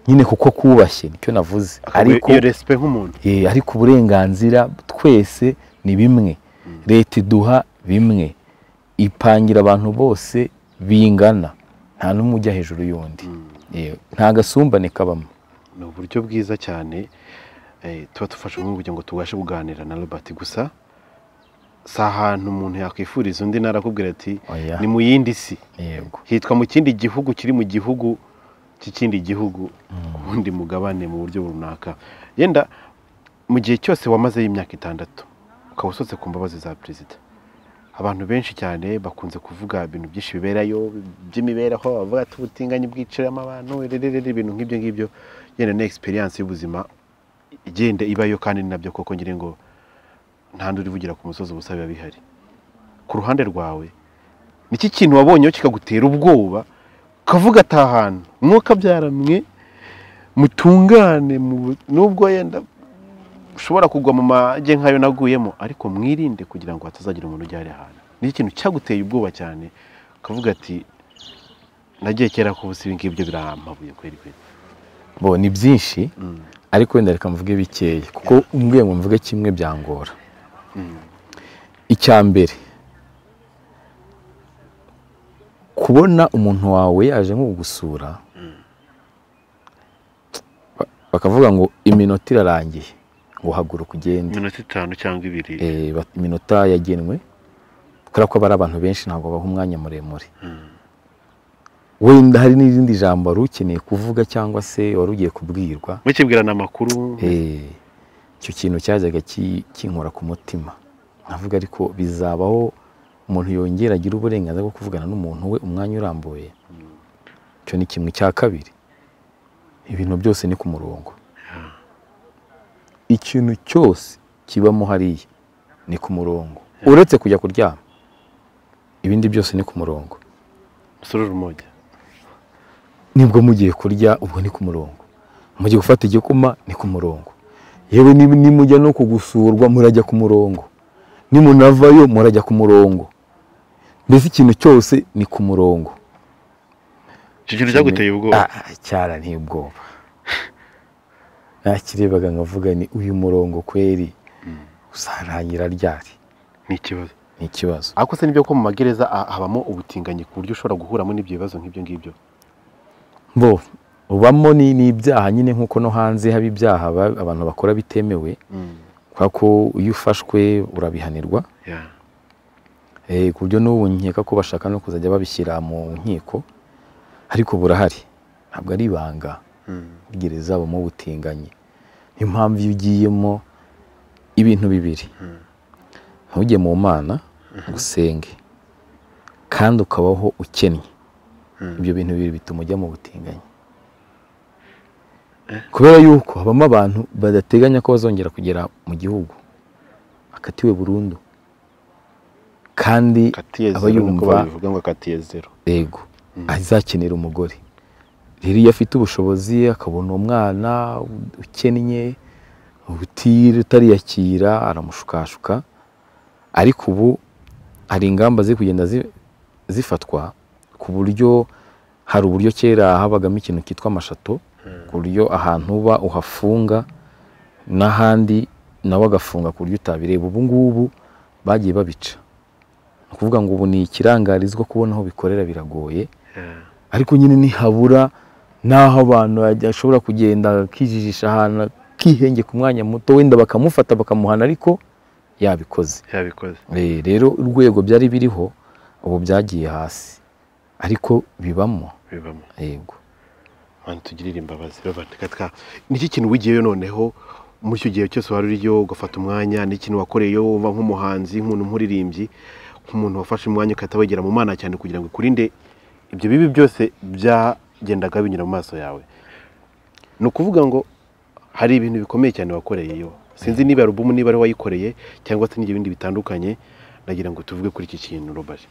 nyine kuko kubashye nicyo navuze ariko iyo respect nk'umuntu Eh, ariko uburenganzira twese ni bimwe leta iduha bimwe ipangira abantu bose bingana nta n'umwe ujya hejuru y'undi Eh, nta gasumbane kabamo ni uburyo bwiza cyane eh, tuba dufasha umuntu kugira ngo tubashe kuganira na Robert gusa si ahantu umuntu yakwifuriza undi narakubwira ati Oya. ni mu yindi si yego hitwa mu kindi gihugu kiri mu gihugu cy'ikindi gihugu ku wundi mugabane mu buryo runaka yenda mu gihe cyose wamazeyo imyaka itandatu ukaba usotse ku mbabazi za perezida abantu benshi cyane bakunze kuvuga ibintu byinshi biberayo by'imibereho bavuga ati ubutinganyi bwiciramo abantu rererere ibintu nk'ibyo ngibyo yenda ni egisperiyanse y'ubuzima igenda ibayo kandi ni nabyo koko ngira ngo nta ndi urivugira ku musozi ubusa biba bihari ku ruhande rwawe niki kintu wabonyeho kikagutera ubwoba ukavuga ati aha hantu umwuka byaramwe mutungane mu- nubwo yenda ushobora kugwa mu mage nk'ayo naguyemo ariko mwirinde kugira ngo hatazagira umuntu ujya hariya hantu niki kintu cyaguteye ubwoba cyane ukavuga ati nagiye kera ku busa ibi ngibyo birampabuye kweri kweri bo ni byinshi Mm. ariko wenda reka mvuge bikeya kuko umbwiye ngo mvuge kimwe byangora icya mbere kubona umuntu wawe yaje nko kugusura ba- bakavuga ngo iminota irarangiye ngo haguruka ugende iminota itanu cyangwa ibiri Eh, ba- iminota yagenwe kubera ko aba ari abantu benshi ntabwo baha umwanya muremure wenda hari n'irindi jambo wari ukeneye kuvuga cyangwa se wari ugiye kubwirwa mukibwirana amakuru Eh, icyo kintu cyajyaga ki- kinkora ku mutima navuga ariko bizabaho umuntu yongera agira uburenganzira bwo kuvugana n'umuntu we umwanya urambuye icyo ni kimwe cya kabiri ibintu byose ni ku murongo ikintu cyose kibamo hariya ni ku murongo uretse kujya kuryama ibindi byose ni ku murongo musororo umoge nibwo mugiye kurya ubwo ni ku murongo mugiye gufata igikoma ni ku murongo yewe ni- nimujya no kugusurwa murajya ku murongo nimunavayo murajya ku murongo mbese ikintu cyose ni ku murongo icyo kintu cyaguteye ubwoba Ah, ah, cyaranteye ubwoba nakirebaga nkavuga ni uyu murongo kweri uzarangira ryari ni ikibazo ni ikibazo ariko se nibyo ko mu magereza ah, habamo ubutinganyi ku buryo ushobora guhuramo n'ibyo bibazo nk'ibyo ngibyo bo ubamo ni ni ibyaha nyine nk'uko no hanze haba ibyaha ba- abantu bakora bitemewe kubera ko iyo ufashwe urabihanirwa Yeah. Eh, ku buryo n'ubu nkeka ko bashaka no kuzajya babishyira mu nkiko ariko burahari ntabwo ari ibanga gereza habamo ubutinganyi niyo mpamvu iyo ugiyemo ibintu bibiri ntujye mu mana usenge kandi ukabaho ukennye ibyo bintu bibiri bituma ujya mu butinganyi kubera yuko habamo abantu badateganya ko bazongera kugera mu gihugu bakatiwe burundu kandi katiye aba zero niko yumva babivuga ngo katiye zero yego azakenera umugore rero iyo afite ubushobozi akabona umwana ukennye ubutire utariyakira aramushukashuka ariko ubu hari ingamba ziri kugenda zi- zifatwa ku buryo hari uburyo kera habagamo ikintu cyitwa amashato ku buryo ahantu uba uhafunga n'ahandi nawe agafunga ku buryo utabireba ubu ngubu bagiye babica ni ukuvuga ngo ubu ni ikirangarizwa kubona aho bikorera biragoye ariko nyine ntihabura n'aho abantu bajya- ashobora kugenda akijijisha ahantu akihenge ku mwanya muto wenda bakamufata bakamuhana ariko yabikoze yabikoze Eh, rero urwego byari biriho ubu byagiye hasi ariko bibamo bibamo yego mana tugirire imbabazi Robert katka niki kintu wigiyeyo noneho muri icyo gihe cyose wari uriyo ugafata umwanya n'ikintu wakoreyeyo wumva nk'umuhanzi nk'umuntu nk'uririmbyi nk'umuntu wafashe umwanya ugahita wegera mu mana cyane kugira ngo ukurinde ibyo bibi byose byagendaga binyura mu maso yawe ni ukuvuga ngo hari ibintu bikomeye cyane wakoreyeyo sinzi niba ari albumu niba ari wayikoreye cyangwa se n'ibyo bindi bitandukanye nagira ngo tuvuge kuri iki kintu rubaje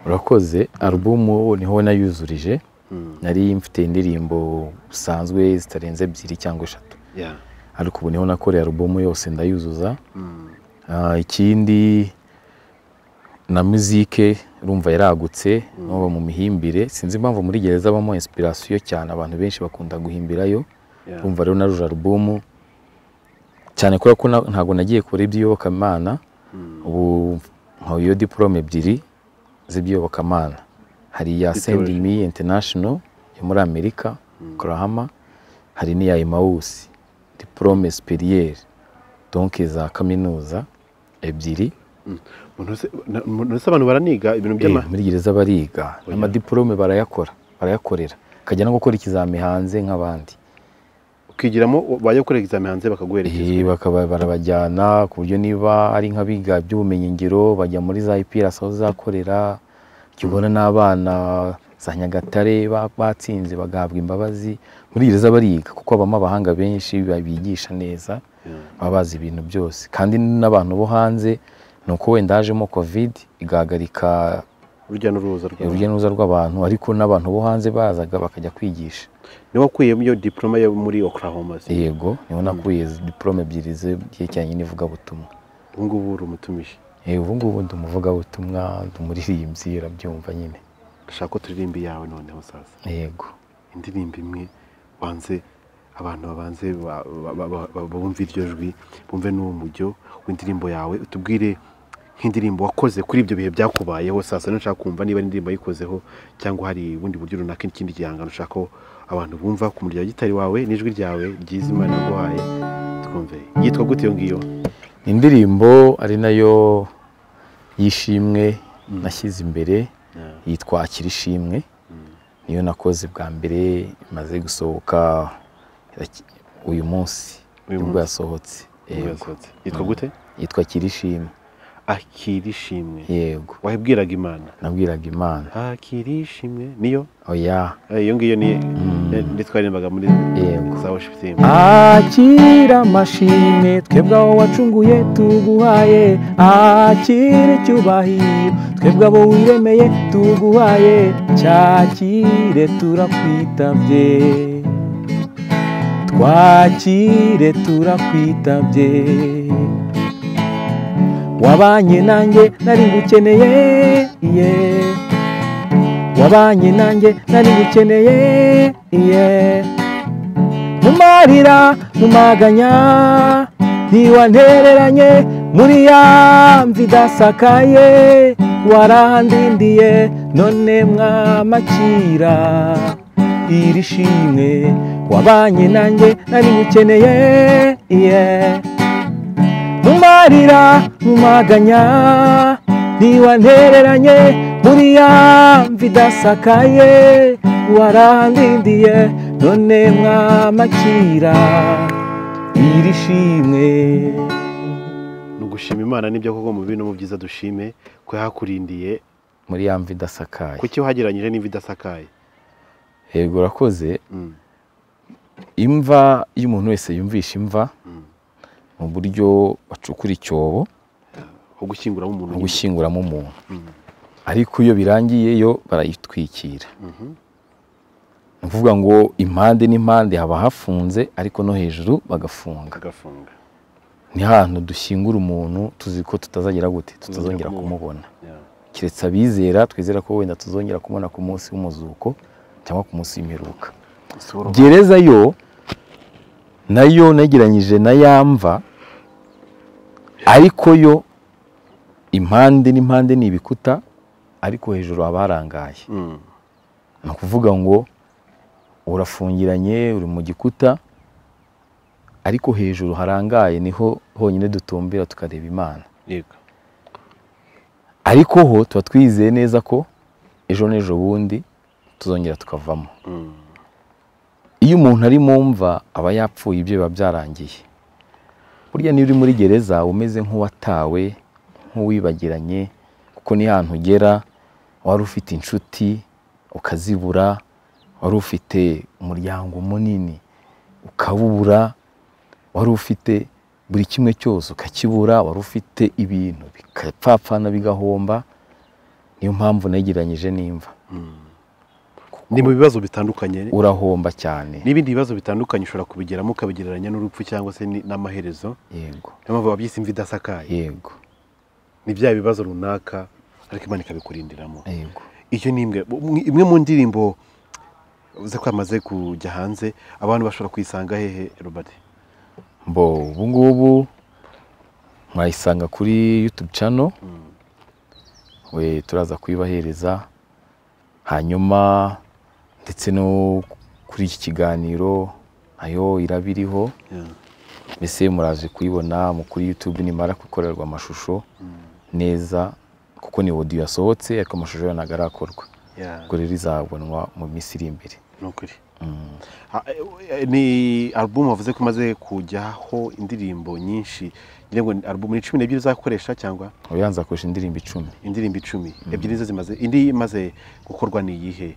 urakoze alubumu niho nayuzurije nari mfite indirimbo zisanzwe zitarenze ebyiri cyangwa eshatu Yeah. ariko ubu niho nakoreye alubumu yose ndayuzuza Mm. Ah, ikindi na muzike urumva yaragutse n'ubu mu mihimbire sinzi impamvu muri gereza abamo inspiration cyane abantu benshi bakunda guhimbirayo Yeah. urumva rero naruje alubumu cyane kubera ko na- ntabwo nagiye kure iby'iyobokamana ubu nkuyeho diporome ebyiri z'iby'iyobokamana hari iya Bitewe- sendi mi international yo muri amerika kurahama hari n'iya emawusi diporome superiere donke za kaminuza ebyiri Umuntu wese- na- umuntu wese abantu baraniga ibintu by'ama Eh, muri gereza bariga n'amadiporome barayakora barayakorera akajya no gukora ikizami hanze nk'abandi ukigiramo bajya gukora examen hanze bakaguherekeza Eh, bakaba barabajyana ku buryo niba ari nk'abiga by'ubumenyingiro bajya muri za IPRS aho zakorera jya ubona n'abana za Nyagatare ba- batsinze bagahabwa imbabazi muri gereza bariga kuko habamo abahanga benshi babigisha neza baba bazi ibintu byose kandi n'abantu bo hanze ni uko wenda hajemo covid igahagarika urujya n'uruza rwawe urujya n'uruza rw'abantu ariko n'abantu bo hanze bazaga bakajya kwigisha niba wakuyemo iyo diploma yo muri Oklahoma se yego niho nakuye diporome ebyiri zerekeranye n'ivugabutumwa ubu ngubu uri umutumishi Eh, ubu ngubu ndi umuvugabutumwa ndi umuririmbyi urabyumva nyine ndashaka ko turirimba iyawe noneho sasa yego indirimbo imwe wanze abantu babanze ba- ba- ba- ba- bumve iryo jwi bumve n'uwo mujyo w'indirimbo yawe utubwire nk'indirimbo wakoze kuri ibyo bihe byakubayeho sasa nashaka kumva niba ari indirimbo yayikozeho cyangwa hari ubundi buryo runaka ikindi gihangano ushaka ko abantu bumva ku muryango gitari wawe n'ijwi ryawe ryiza imana yaguhaye twumve yitwa gute iyo ngiyo ni indirimbo ari nayo y'ishimwe nashyize imbere yitwa akira ishimwe niyo nakoze bwa mbere imaze gusohoka iraki- uyu munsi Uyu nibwo munsi. yasohotse yego yasohotse yitwa gute yitwa akira ishimwe akira ishimwe yego wabibwiraga imana nabwiraga imana akira ishimwe niyo oya Eh, iyo ngiyo ni ndi twaririmbaga muri Yego. za worship team akira amashimwe twebwe abo wacunguye tuguhaye akira icyubahiro twebwe abo wiremeye tuguhaye cyakire turakwitabye twakire turakwitabye wabanye nanjye nari ngukeneye yeah. wabanye nanjye nari ngukeneye yeah. mu marira mu maganya ntiwantereranye muri ya mvi idasakaye warandindiye none mwamakira iri shimwe wabanye nanjye nari ngukeneye yeah. mu marira mu maganya ntiwantereranye muri ya mvi idasakaye warandindiye none mwamakira iri shimwe ni ugushima imana nibyo koko mu bibi no mu byiza dushime ko yahakurindiye muri ya mva idasakaye kuki wagereranyije n'imvi idasakaye yego urakoze Mm. imva iyo umuntu wese yumvisha imva mu buryo bacukura icyobo ho gushyinguramo umuntu no nyine. gushyinguramo umuntu ariko iyo birangiye yo barayitwikira ni ukuvuga ngo impande n'impande haba hafunze ariko no hejuru bagafunga agafunga ni hantu dushyingura umuntu tuzi ko tutazagera gute tutazongera kumubona Yeah. keretse abizera twizera ko wenda tuzongera kumubona ku munsi w'umuzuko cyangwa ku munsi w'imperuka Isura. gereza yo nayo negeranyije na yamva ariko yo impande n'impande ni ibikuta ariko hejuru haba harangaye Mm. ni ukuvuga ngo urafungiranye uri mu gikuta ariko hejuru harangaye niho honyine dutumbira tukareba imana yego ariko ho tuba twizeye neza ko ejo n'ejo bundi tuzongera tukavamo Mm. iyo umuntu ari mu mva aba yapfuye ibyo biba byarangiye burya niba uri muri gereza uba umeze nk'uwatawe nk'uwibagiranye kuko ni hantu ugera wari ufite inshuti ukazibura wari ufite umuryango munini ukawubura wari ufite buri kimwe cyose ukakibura wari ufite ibintu bikapfapfana bigahomba niyo mpamvu negeranyije n'imva ni mu bibazo bitandukanye urahomba cyane n'ibindi bibazo bitandukanye ushobora kubigeramo ukabigereranya n'urupfu cyangwa se ni- n'amaherezo yego niyo mpamvu babyise imvi idasakaye yego ni bya bibazo runaka ariko imana ikabikurindiramo yego iyo ni imwe imwe mu ndirimbo uze kwamaze kujya hanze abantu bashobora kuyisanga hehe robert bo ubu ngubu mwayisanga kuri youtube channel we turaza kuyibahereza hanyuma ndetse no kuri iki kiganiro nayo irabiriho mbese muraje kuyibona mu kuri YouTube nimara gukorerwa amashusho neza kuko ni audio yasohotse ariko amashusho yo ntabwo arakorwa Yeah. ubwo rero izabonwa mu minsi iri imbere ni ukuri Ha- eh, ni alubumu wavuze ko imaze kujyaho indirimbo nyinshi ngira ngo ni alubumu ni cumi n'ebyiri uzakoresha cyangwa ubu yanze akoresha indirimbo icumi indirimbo icumi ebyiri nizo zimaze indi imaze gukorwa ni iyihe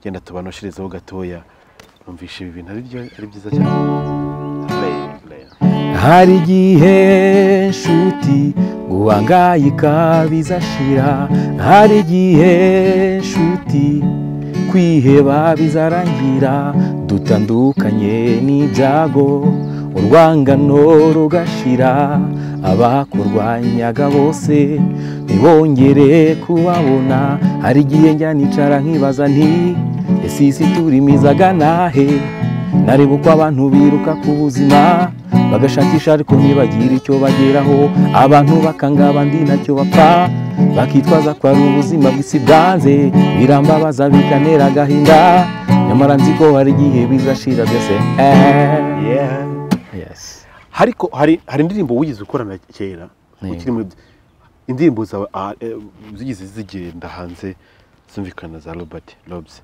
genda tubanosherezeho gatoya numvishe ibi bintu ari byo ari byiza cyane Play, play. hari igihe nshuti guhangayika bizashira hari igihe nshuti kwiheba bizarangira dutandukanye n'ibyago urwangano rugashira abakurwanyaga bose ntibongere kubabona hari igihe njya nicara nkibaza nti ese iyi si turimizaga nahe nareba uko abantu biruka ku buzima bagashakisha ariko ntibagire icyo bageraho abantu bakanga abandi nacyo bapfa bakitwaza ko ari ubuzima bw'isi bwanze birambabaza bikanera agahinda nyamara nzi ko hari igihe bizashira byose Eh. Yeah. yes. hariko hari hari indirimbo wigeze ukorana kera Yego. ukiri mu indirimbo zawe ah, eh, zigeze zigenda hanze zumvikana za robert robs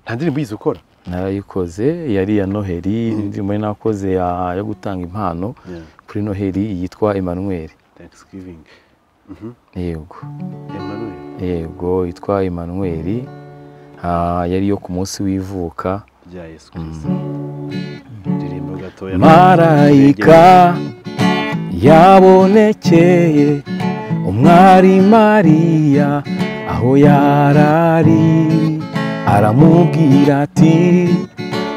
nta ndirimbo wigeze ukora narayikoze yari iya noheli indirimbo yari nakoze ya- yo gutanga impano Yeah. kuri noheli yitwa emmanuel thanksgiving yego emmanuel yego yitwa emmanuel Ah, yari iyo ku munsi w'ivuka rya yesu kirisito ndirimbo gatoya marayika yabonekeye umwari mariya aho yarari aramubwira ati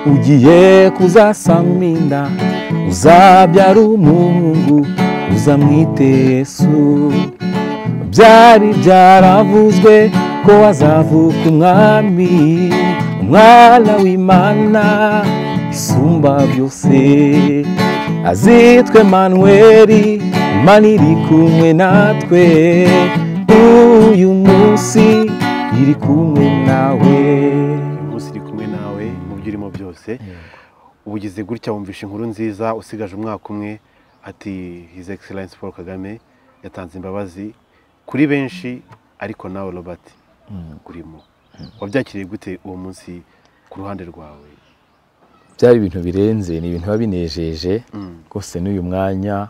ugiye kuzasama inda uzabyara umuhungu uzamwite yesu byari byaravuzwe ko azavuka umwami umwana w'imana isumba byose azitwe manweri imana iri kumwe natwe uyu munsi iri kumwe nawe uyu munsi iri kumwe nawe mu byo urimo byose uba ugeze gutya wumvisha inkuru nziza usigaje umwaka umwe ati his excellence paul kagame yatanze imbabazi kuri benshi ariko nawe robert urimo wabyakiriye gute uwo munsi ku ruhande rwawe byari ibintu birenze ni ibintu biba binejeje Mm. rwose n'uyu mwanya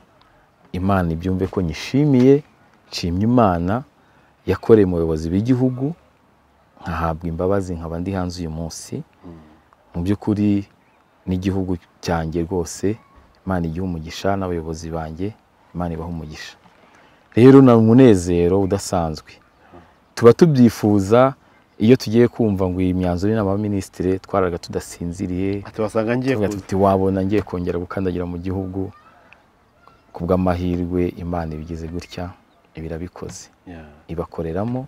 imana ibyumve ko nyishimiye nshimye imana yakoreye mu bayobozi b'igihugu nkahabwa imbabazi nkaba ndi hanze uyu munsi mu by'ukuri n'igihugu cyanjye rwose imana igiha umugisha n'abayobozi banjye imana ibaha umugisha rero ni umunezero udasanzwe tuba tubyifuza iyo tugiye kumva ngo iyi myanzuro y'inama y'abaminisitiri twaraga tudasinziriye ati wasanga ngiye tuvuga kuza tuti wabona ngiye kongera gukandagira mu gihugu ku bw'amahirwe imana ibigize gutya ibirabikoze Yeah. ibakoreramo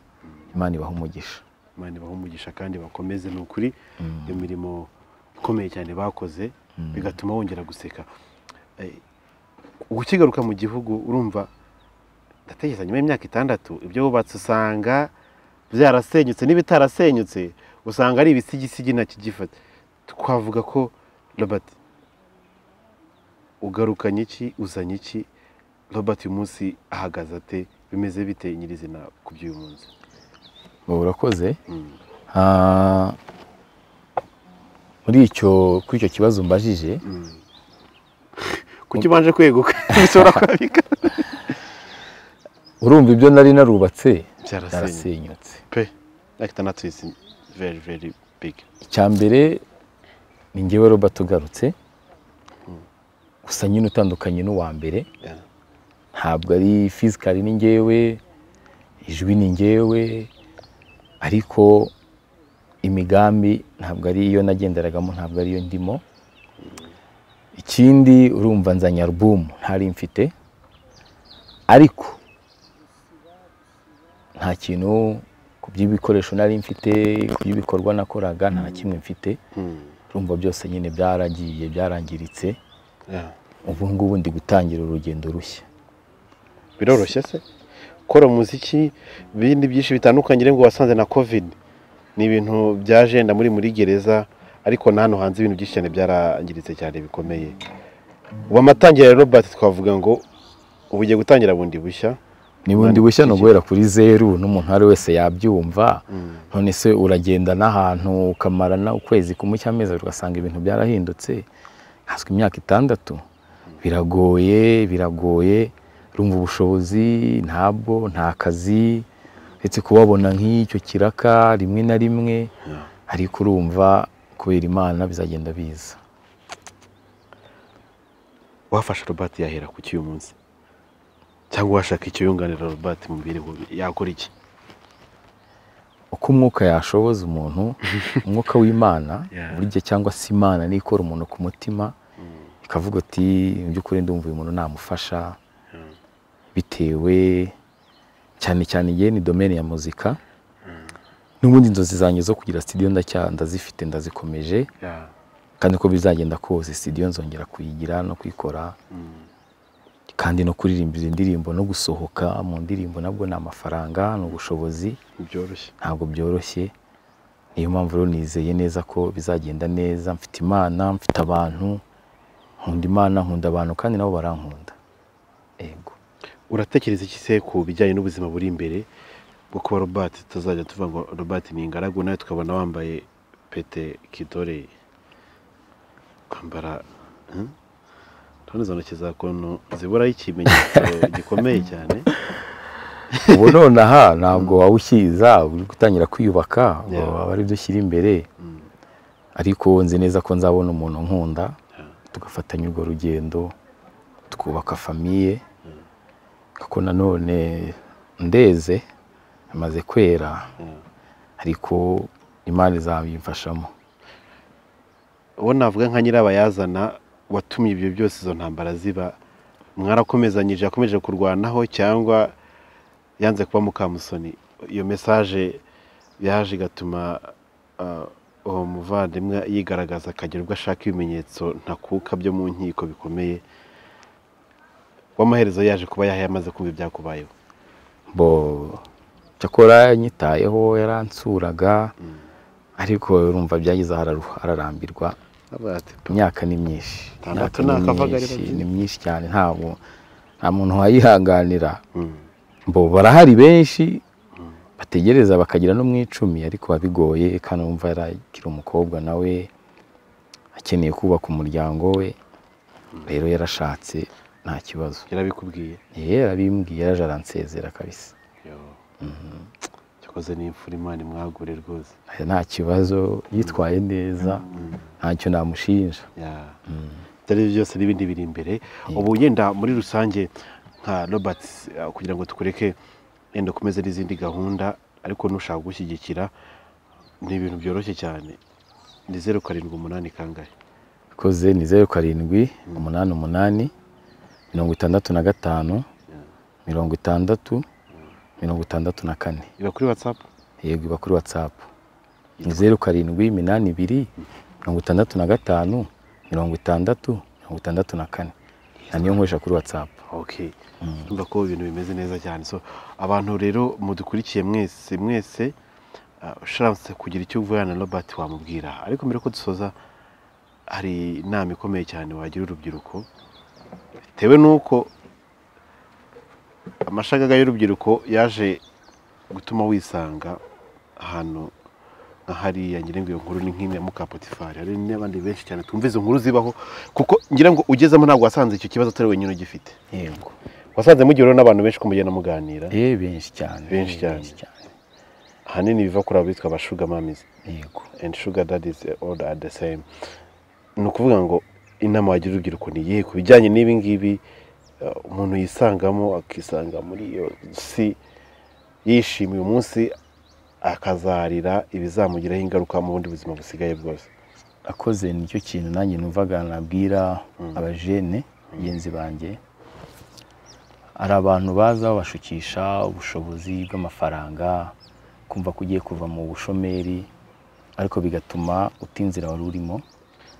imana ibaha umugisha imana ibahe umugisha kandi bakomeze ni ukuri iyo mirimo ikomeye cyane bakoze bigatuma wongera guseka Eh, ukigaruka mu gihugu urumva ndatekereza nyuma y'imyaka itandatu ibyo wubatse usanga byarasenyutse n'ibitarasenyutse usanga ari ibisigisigi ntakigifata twavuga ko robert ugarukanye iki uzanye iki robert uyu munsi ahagaze ate bimeze bite nyirizina ku by'uyu munsi Ubu urakoze Mm. Ah, muri icyo kuri icyo kibazo mbajije kuki ubanje kweguka bishobora kwabika urumva ibyo nari narubatse Byarasenyutse. byarasenyutse pe ariko itandatu isi very very big icya mbere ni ngewe robert ugarutse gusa nyine utandukanye n'uwa mbere Yeah. ntabwo ari fizikari ni ngewe ijwi ni ngewe ariko imigambi ntabwo ari iyo nagenderagamo ntabwo ari yo ndimo ikindi urumva nzanye alubumu ntari mfite ariko nta kintu ku by'ibikoresho nari mfite ku by'ibikorwa nakoraga nta kimwe mfite Mm. urumva byose nyine byaragiye byarangiritse Yeah. ubu ngubu ndi gutangira urugendo rushya biroroshye se gukora umuziki bindi byinshi bitandukanye rero ngo wasanze na covid ni ibintu byaje muri muri gereza ariko na hano hanze ibintu byinshi cyane byarangiritse cyane bikomeye ubu amatangira ya robert twavuga ngo ubu ugiye gutangira bundi bushya nibundi bushya ni uguhera kuri zeru n'umuntu uwo ari we wese yabyumva none se uragenda n'ahantu ukamara na ukwezi kumwe cy'amezi abiri ugasanga ibintu byarahindutse haswe imyaka itandatu biragoye biragoye rumva ubushobozi ntabwo nta kazi uretse kubabona nk'icyo kiraka rimwe na rimwe ariko urumva kubera imana bizagenda biza wafasha robert yahera ku cy'uyu munsi cyangwa washaka icyo yunganira robert mu mibereho yakora iki uko umwuka yashoboza umuntu umwuka w'imana Yeah. buri gihe cyangwa se imana niyo ikora umuntu ku mutima ikavuga ati mu by'ukuri ndumva uyu muntu namufasha bitewe cyane cyane igihe ni domene ya muzika n'ubundi inzozi zanjye zo kugira studio ndacya- ndazifite ndazikomeje kandi uko bizagenda kose studio nzongera kuyigira no kuyikora kandi no kuririmbira indirimbo no gusohoka mu ndirimbo nabwo ni amafaranga ni ubushobozi byoroshye ntabwo byoroshye niyo mpamvu rero nizeye neza ko bizagenda neza mfite imana mfite abantu nkunda imana nkunda abantu kandi nabo barankunda yego uratekereza iki se ku bijyanye n'ubuzima buri imbere bwo kuba robert tutazajya tuvuga ngo robert ni ingaragu nawe tukabona wambaye pete kidore kwambara hmm? urabona izo ntoki za kuntu ziburaho ikimenyetso gikomeye cyane ubu none aha ntabwo waba ukiza uri gutangira kwiyubaka ngo Yeah. aba ari byo ushyira imbere ariko nzi neza ko nzabona umuntu nkunda tugafatanya urwo rugendo tukubaka famiye kuko nanone ndeze amaze kwera ariko imana izabimfashamo uwo navuga nka nyirabayazana watumye ibyo byose izo ntambara ziba mwarakomezanyije yakomeje kurwanaho cyangwa yanze kuba mukamusoni iyo mesaje yaje igatuma ah, uwo muvandimwe yigaragaza akagira ubwo ashaka ibimenyetso ntakuka byo mu nkiko bikomeye w'amaherezo yaje kuba yahaye amaze kumva ibyakubayeho bo cyakora yanyitayeho yaransuraga ariko urumva byagize aho araru- ararambirwa imyaka ni myinshi Itandatu Imyaka ni nakavuga ari myinshi, babyina. ni myinshi cyane ntabwo nta muntu wayihanganira Mm. bo barahari benshi bategereza bakagira no mu icumi ariko biba bigoye kandi wumva yarakiri umukobwa nawe akeneye kubaka umuryango we rero yarashatse nta kibazo yarabikubwiye yarabimbwiye yaraje aransezera kabisa Yo. cyakoze ni imfura imana imwagure rwose Aya nta kibazo yitwaye neza ntacyo namushinja Ya. Ibyo byose n'ibindi biri imbere ubu yenda muri rusange nka robert eh, kugira ngo tukureke yenda ukomeze n'izindi gahunda ariko nushaka gushyigikira ni ibintu byoroshye cyane ni zeru karindwi umunani kangahe koze ni zeru karindwi umunani umunani mirongo itandatu na gatanu mirongo itandatu mirongo itandatu na kane iba kuri whatsapp yego iba kuri watsapu ni zeru karindwi iminani ibiri mirongo itandatu na gatanu mirongo itandatu mirongo itandatu na kane na niyo nkoresha kuri watsapu okay ndumva ko ibintu bimeze neza cyane so abantu rero mudukurikiye mwese mwese ah, ushatse kugira icyo uvuga na robert wamubwira ariko mbere ko dusoza hari inama ikomeye cyane wagira urubyiruko bitewe n'uko amashagaga y'urubyiruko yaje gutuma wisanga ahantu nka hariya ngira ngo iyo nkuru ni nk'imwe mu kapotifari hari n'abandi benshi cyane twumva izo nkuru zibaho kuko ngira ngo ugezemo ntabwo wasanze icyo kibazo atari wenyine ugifite yego wasanze mugira n'abantu benshi kumugenda muganira eh benshi cyane Benshi cyane. ahanini biva kuri abo bitwa abashuga mamizi yego and sugar daddies all are the same ni ukuvuga ngo inama wagira urubyiruko ni iyihe ku bijyanye n'ibi ngibi eh, umuntu yisangamo akisanga muri iyo si yishimiye umunsi akazarira ibizamugiraho ingaruka mu bundi buzima busigaye bwose akoze nicyo kintu nanjye numvaga nabwira abajene bagenzi banjye hari abantu baza babashukisha ubushobozi bw'amafaranga kumva ko ugiye kuva mu bushomeri ariko bigatuma uta inzira wari urimo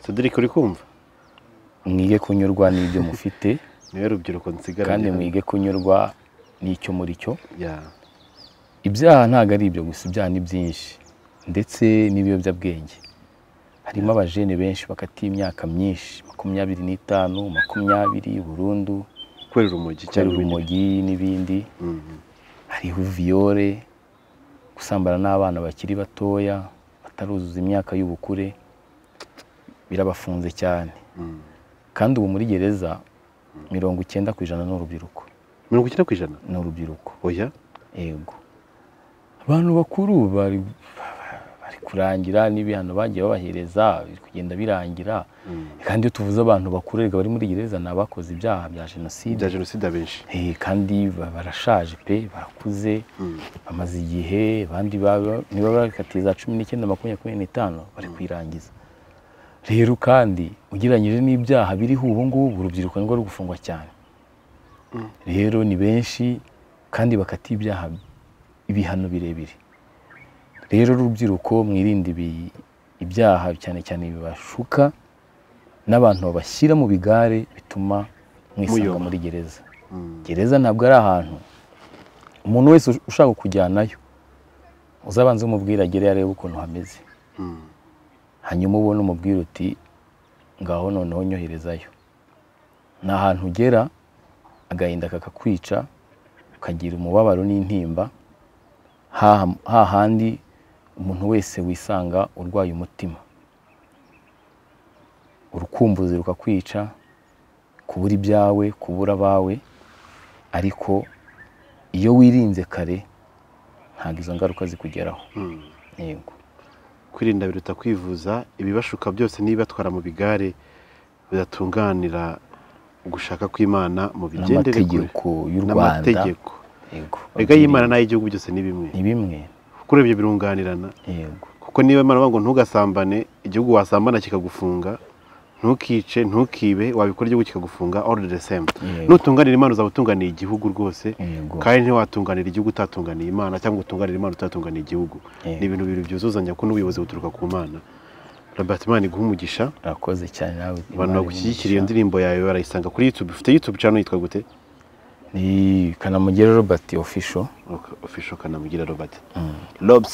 Cedric uri kumva mwige kunyurwa n'ibyo mufite niwe rubyiruko nsigaranye kandi hano. mwige kunyurwa n'icyo muri cyo Ya. ibyaha ntabwo ari ibyo gusa ibyaha ni byinshi ndetse n'ibiyobyabwenge harimo abajene benshi bakatiye imyaka myinshi makumyabiri n'itanu makumyabiri burundu kubera urumogi cyari cyangwa ibindi urumogi n'ibindi Mhm. hariho viyore gusambana n'abana bakiri batoya bataruzuza imyaka y'ubukure birabafunze cyane Mm. kandi ubu muri gereza mirongo icyenda ku ijana ni urubyiruko mirongo icyenda ku ijana ni urubyiruko oya yego abantu bakuru bari bari kurangira n'ibihano bagiye babahereza biri kugenda birangira kandi iyo tuvuze abantu bakuru erega bari muri gereza ni abakoze ibyaha bya jenoside bya jenoside abenshi Eh, kandi ba- barashaje pe barakuze bamaze igihe abandi baba- niba bakatiye za cumi n'icyenda makumyabiri n'itanu bari kwirangiza rero kandi ugereranyije n'ibyaha biriho ubu ngubu urubyiruko nirwo ruri gufungwa cyane rero ni benshi kandi bakatiye ibyaha ibihano birebire rero urubyiruko mwirinde ibi- ibyaha cyane cyane bibashuka n'abantu babashyira mu bigare bituma mwisanga Muyoba. muri gereza Mm. gereza ntabwo ari ahantu umuntu wese ush- ushaka kujyanayo uzabanza umubwira agere arebe ukuntu hameze Mm. hanyuma ubone umubwira uti ngaho noneho nyoherezayo ni ahantu ugera agahinda kakakwica ukagira umubabaro n'intimba haha- hahandi umuntu wese wisanga urwaye umutima urukumbuzi rukakwica kubura ibyawe kubura abawe ariko iyo wirinze kare ntabwo izo ngaruka zikugeraho Mm. yego kwirinda biruta kwivuza ibibashuka byose n'ibibatwara mu bigare bidatunganira ugushaka kw'imana mu bigendere kure n'amategeko y'u Rwanda n'amategeko yego mbega y'imana n'ay'igihugu byose ni bimwe ni bimwe kuri ibyo birunganirana yego kuko niba imana bavuga ngo ntugasambane igihugu wasambana kikagufunga ntukice ntukibe wabikora igihugu kikagufunga all the same Yego. nutunganira imana uzaba utunganiye igihugu rwose Yego. kandi ntiwatunganira igihugu utatunganiye imana cyangwa utunganira imana utatunganiye igihugu Yego. ni ibintu bibiri byuzuzanya ko n'ubuyobozi buturuka ku mana robert imana iguha umugisha urakoze cyane nawe abantu Imana bagushyigikira iyo ibigisha. ndirimbo yawe barayisanga kuri youtube ufite youtube channel yitwa gute ni kanamugera robert official official kanamugira robert lobs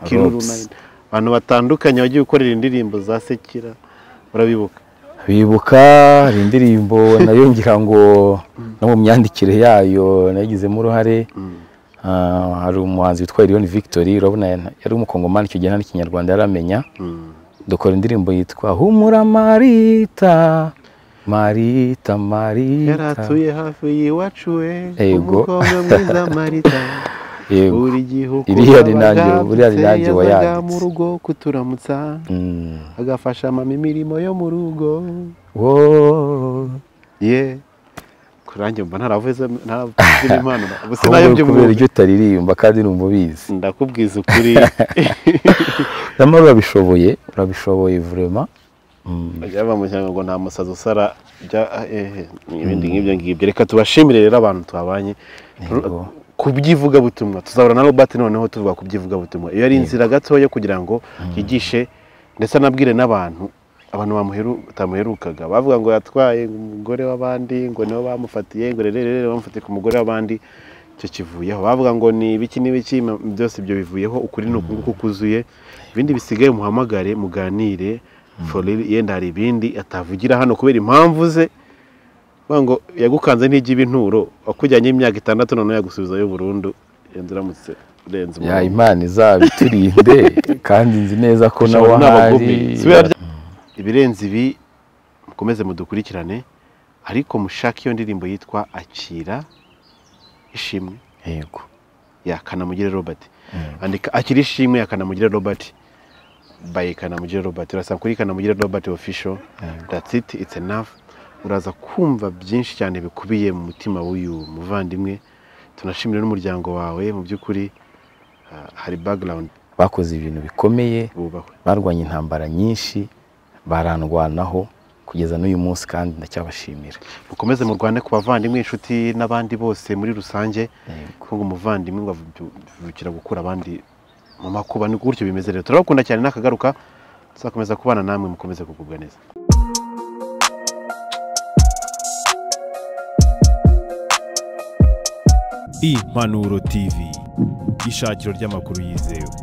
kiruru Robs. nine abantu batandukanye bagiye gukorera indirimbo za sekira urabibuka bibuka hari indirimbo nayo ngira ngo no mu myandikire yayo nayigizemo uruhare Ah, hari umuhanzi witwa Elion Victory urabona yana- yari umukongomani icyo gihe nta n'ikinyarwanda yaramenya Mm. dukora indirimbo yitwa humura marita marita yari marita atuye hafi y'iwacu we Yego. umukobwa mwiza marita yego buri gihe uko Iriya ni nanjye- wabagambutse, buriya ni nanjye yazaga wayanditse. mu rugo kuturamutsa Mm. agafasha mama imirimo yo mu rugo Wowe. ye kurange mba ntaravuze ntavuze impano ubu Ahubwo sinayo kubera by'umuntu ibyo utaririmba kandi numva ubizi ndakubwiza ukuri nyamara urabishoboye urabishoboye vurema bajya bamushyira ngo nta musazi usara bya ehe ibindi nk'ibyo ngibyo reka tubashimire rero abantu twabanye Yego. ku by'ivugabutumwa tuzahura na robert noneho tuvuga ku by'ivugabutumwa iyo ari inzira gatoya kugira ngo yigishe ndetse anabwire n'abantu abantu bamuheru- batamuherukaga bavuga ngo yatwaye umugore w'abandi ngo nibo bamufatiye ngo rero rero bamufatiye ku mugore w'abandi icyo kivuyeho bavuga ngo ni ibiki n'ibiki ma- byose ibyo bivuyeho ukuri ni uku nguku kuzuye ibindi bisigaye muhamagare muganire for real, yenda hari ibindi atavugira hano kubera impamvu ze bavuga ngo yagukanze ntigibe inturo wakujyanye imyaka itandatu noneho yagusubizayo burundu yenda uramutse urenze ya umurongo. imana izabiturinde kandi nzi neza ko Gusa nawe abantu ni ahari abagubi. Si ibara rya- ibirenze ibi mukomeze mudukurikirane ariko mushake iyo ndirimbo yitwa akira ishimwe yego ya kanamugire robert andika akira ishimwe ya kanamugire robert by kanamugire robert urasanga kuri kanamugire robert official that's it it's enough uraza kumva byinshi cyane bikubiye mu mutima w'uyu muvandimwe tunashimira n'umuryango wawe mu by'ukuri ah, hari background bakoze ibintu bikomeye bubahwe barwanya intambara nyinshi barandwanaho kugeza n'uyu munsi kandi ndacyabashimira mukomeze murwane ku bavandimwe inshuti n'abandi bose muri rusange Yego. kuko umuvandimwe ngo avu- avukira gukura abandi mu makuba ni gutyo bimeze rero turabakunda cyane nakagaruka tuzakomeza kubana namwe mukomeze kugubwa neza Impanuro TV ishakiro ry'amakuru yizewe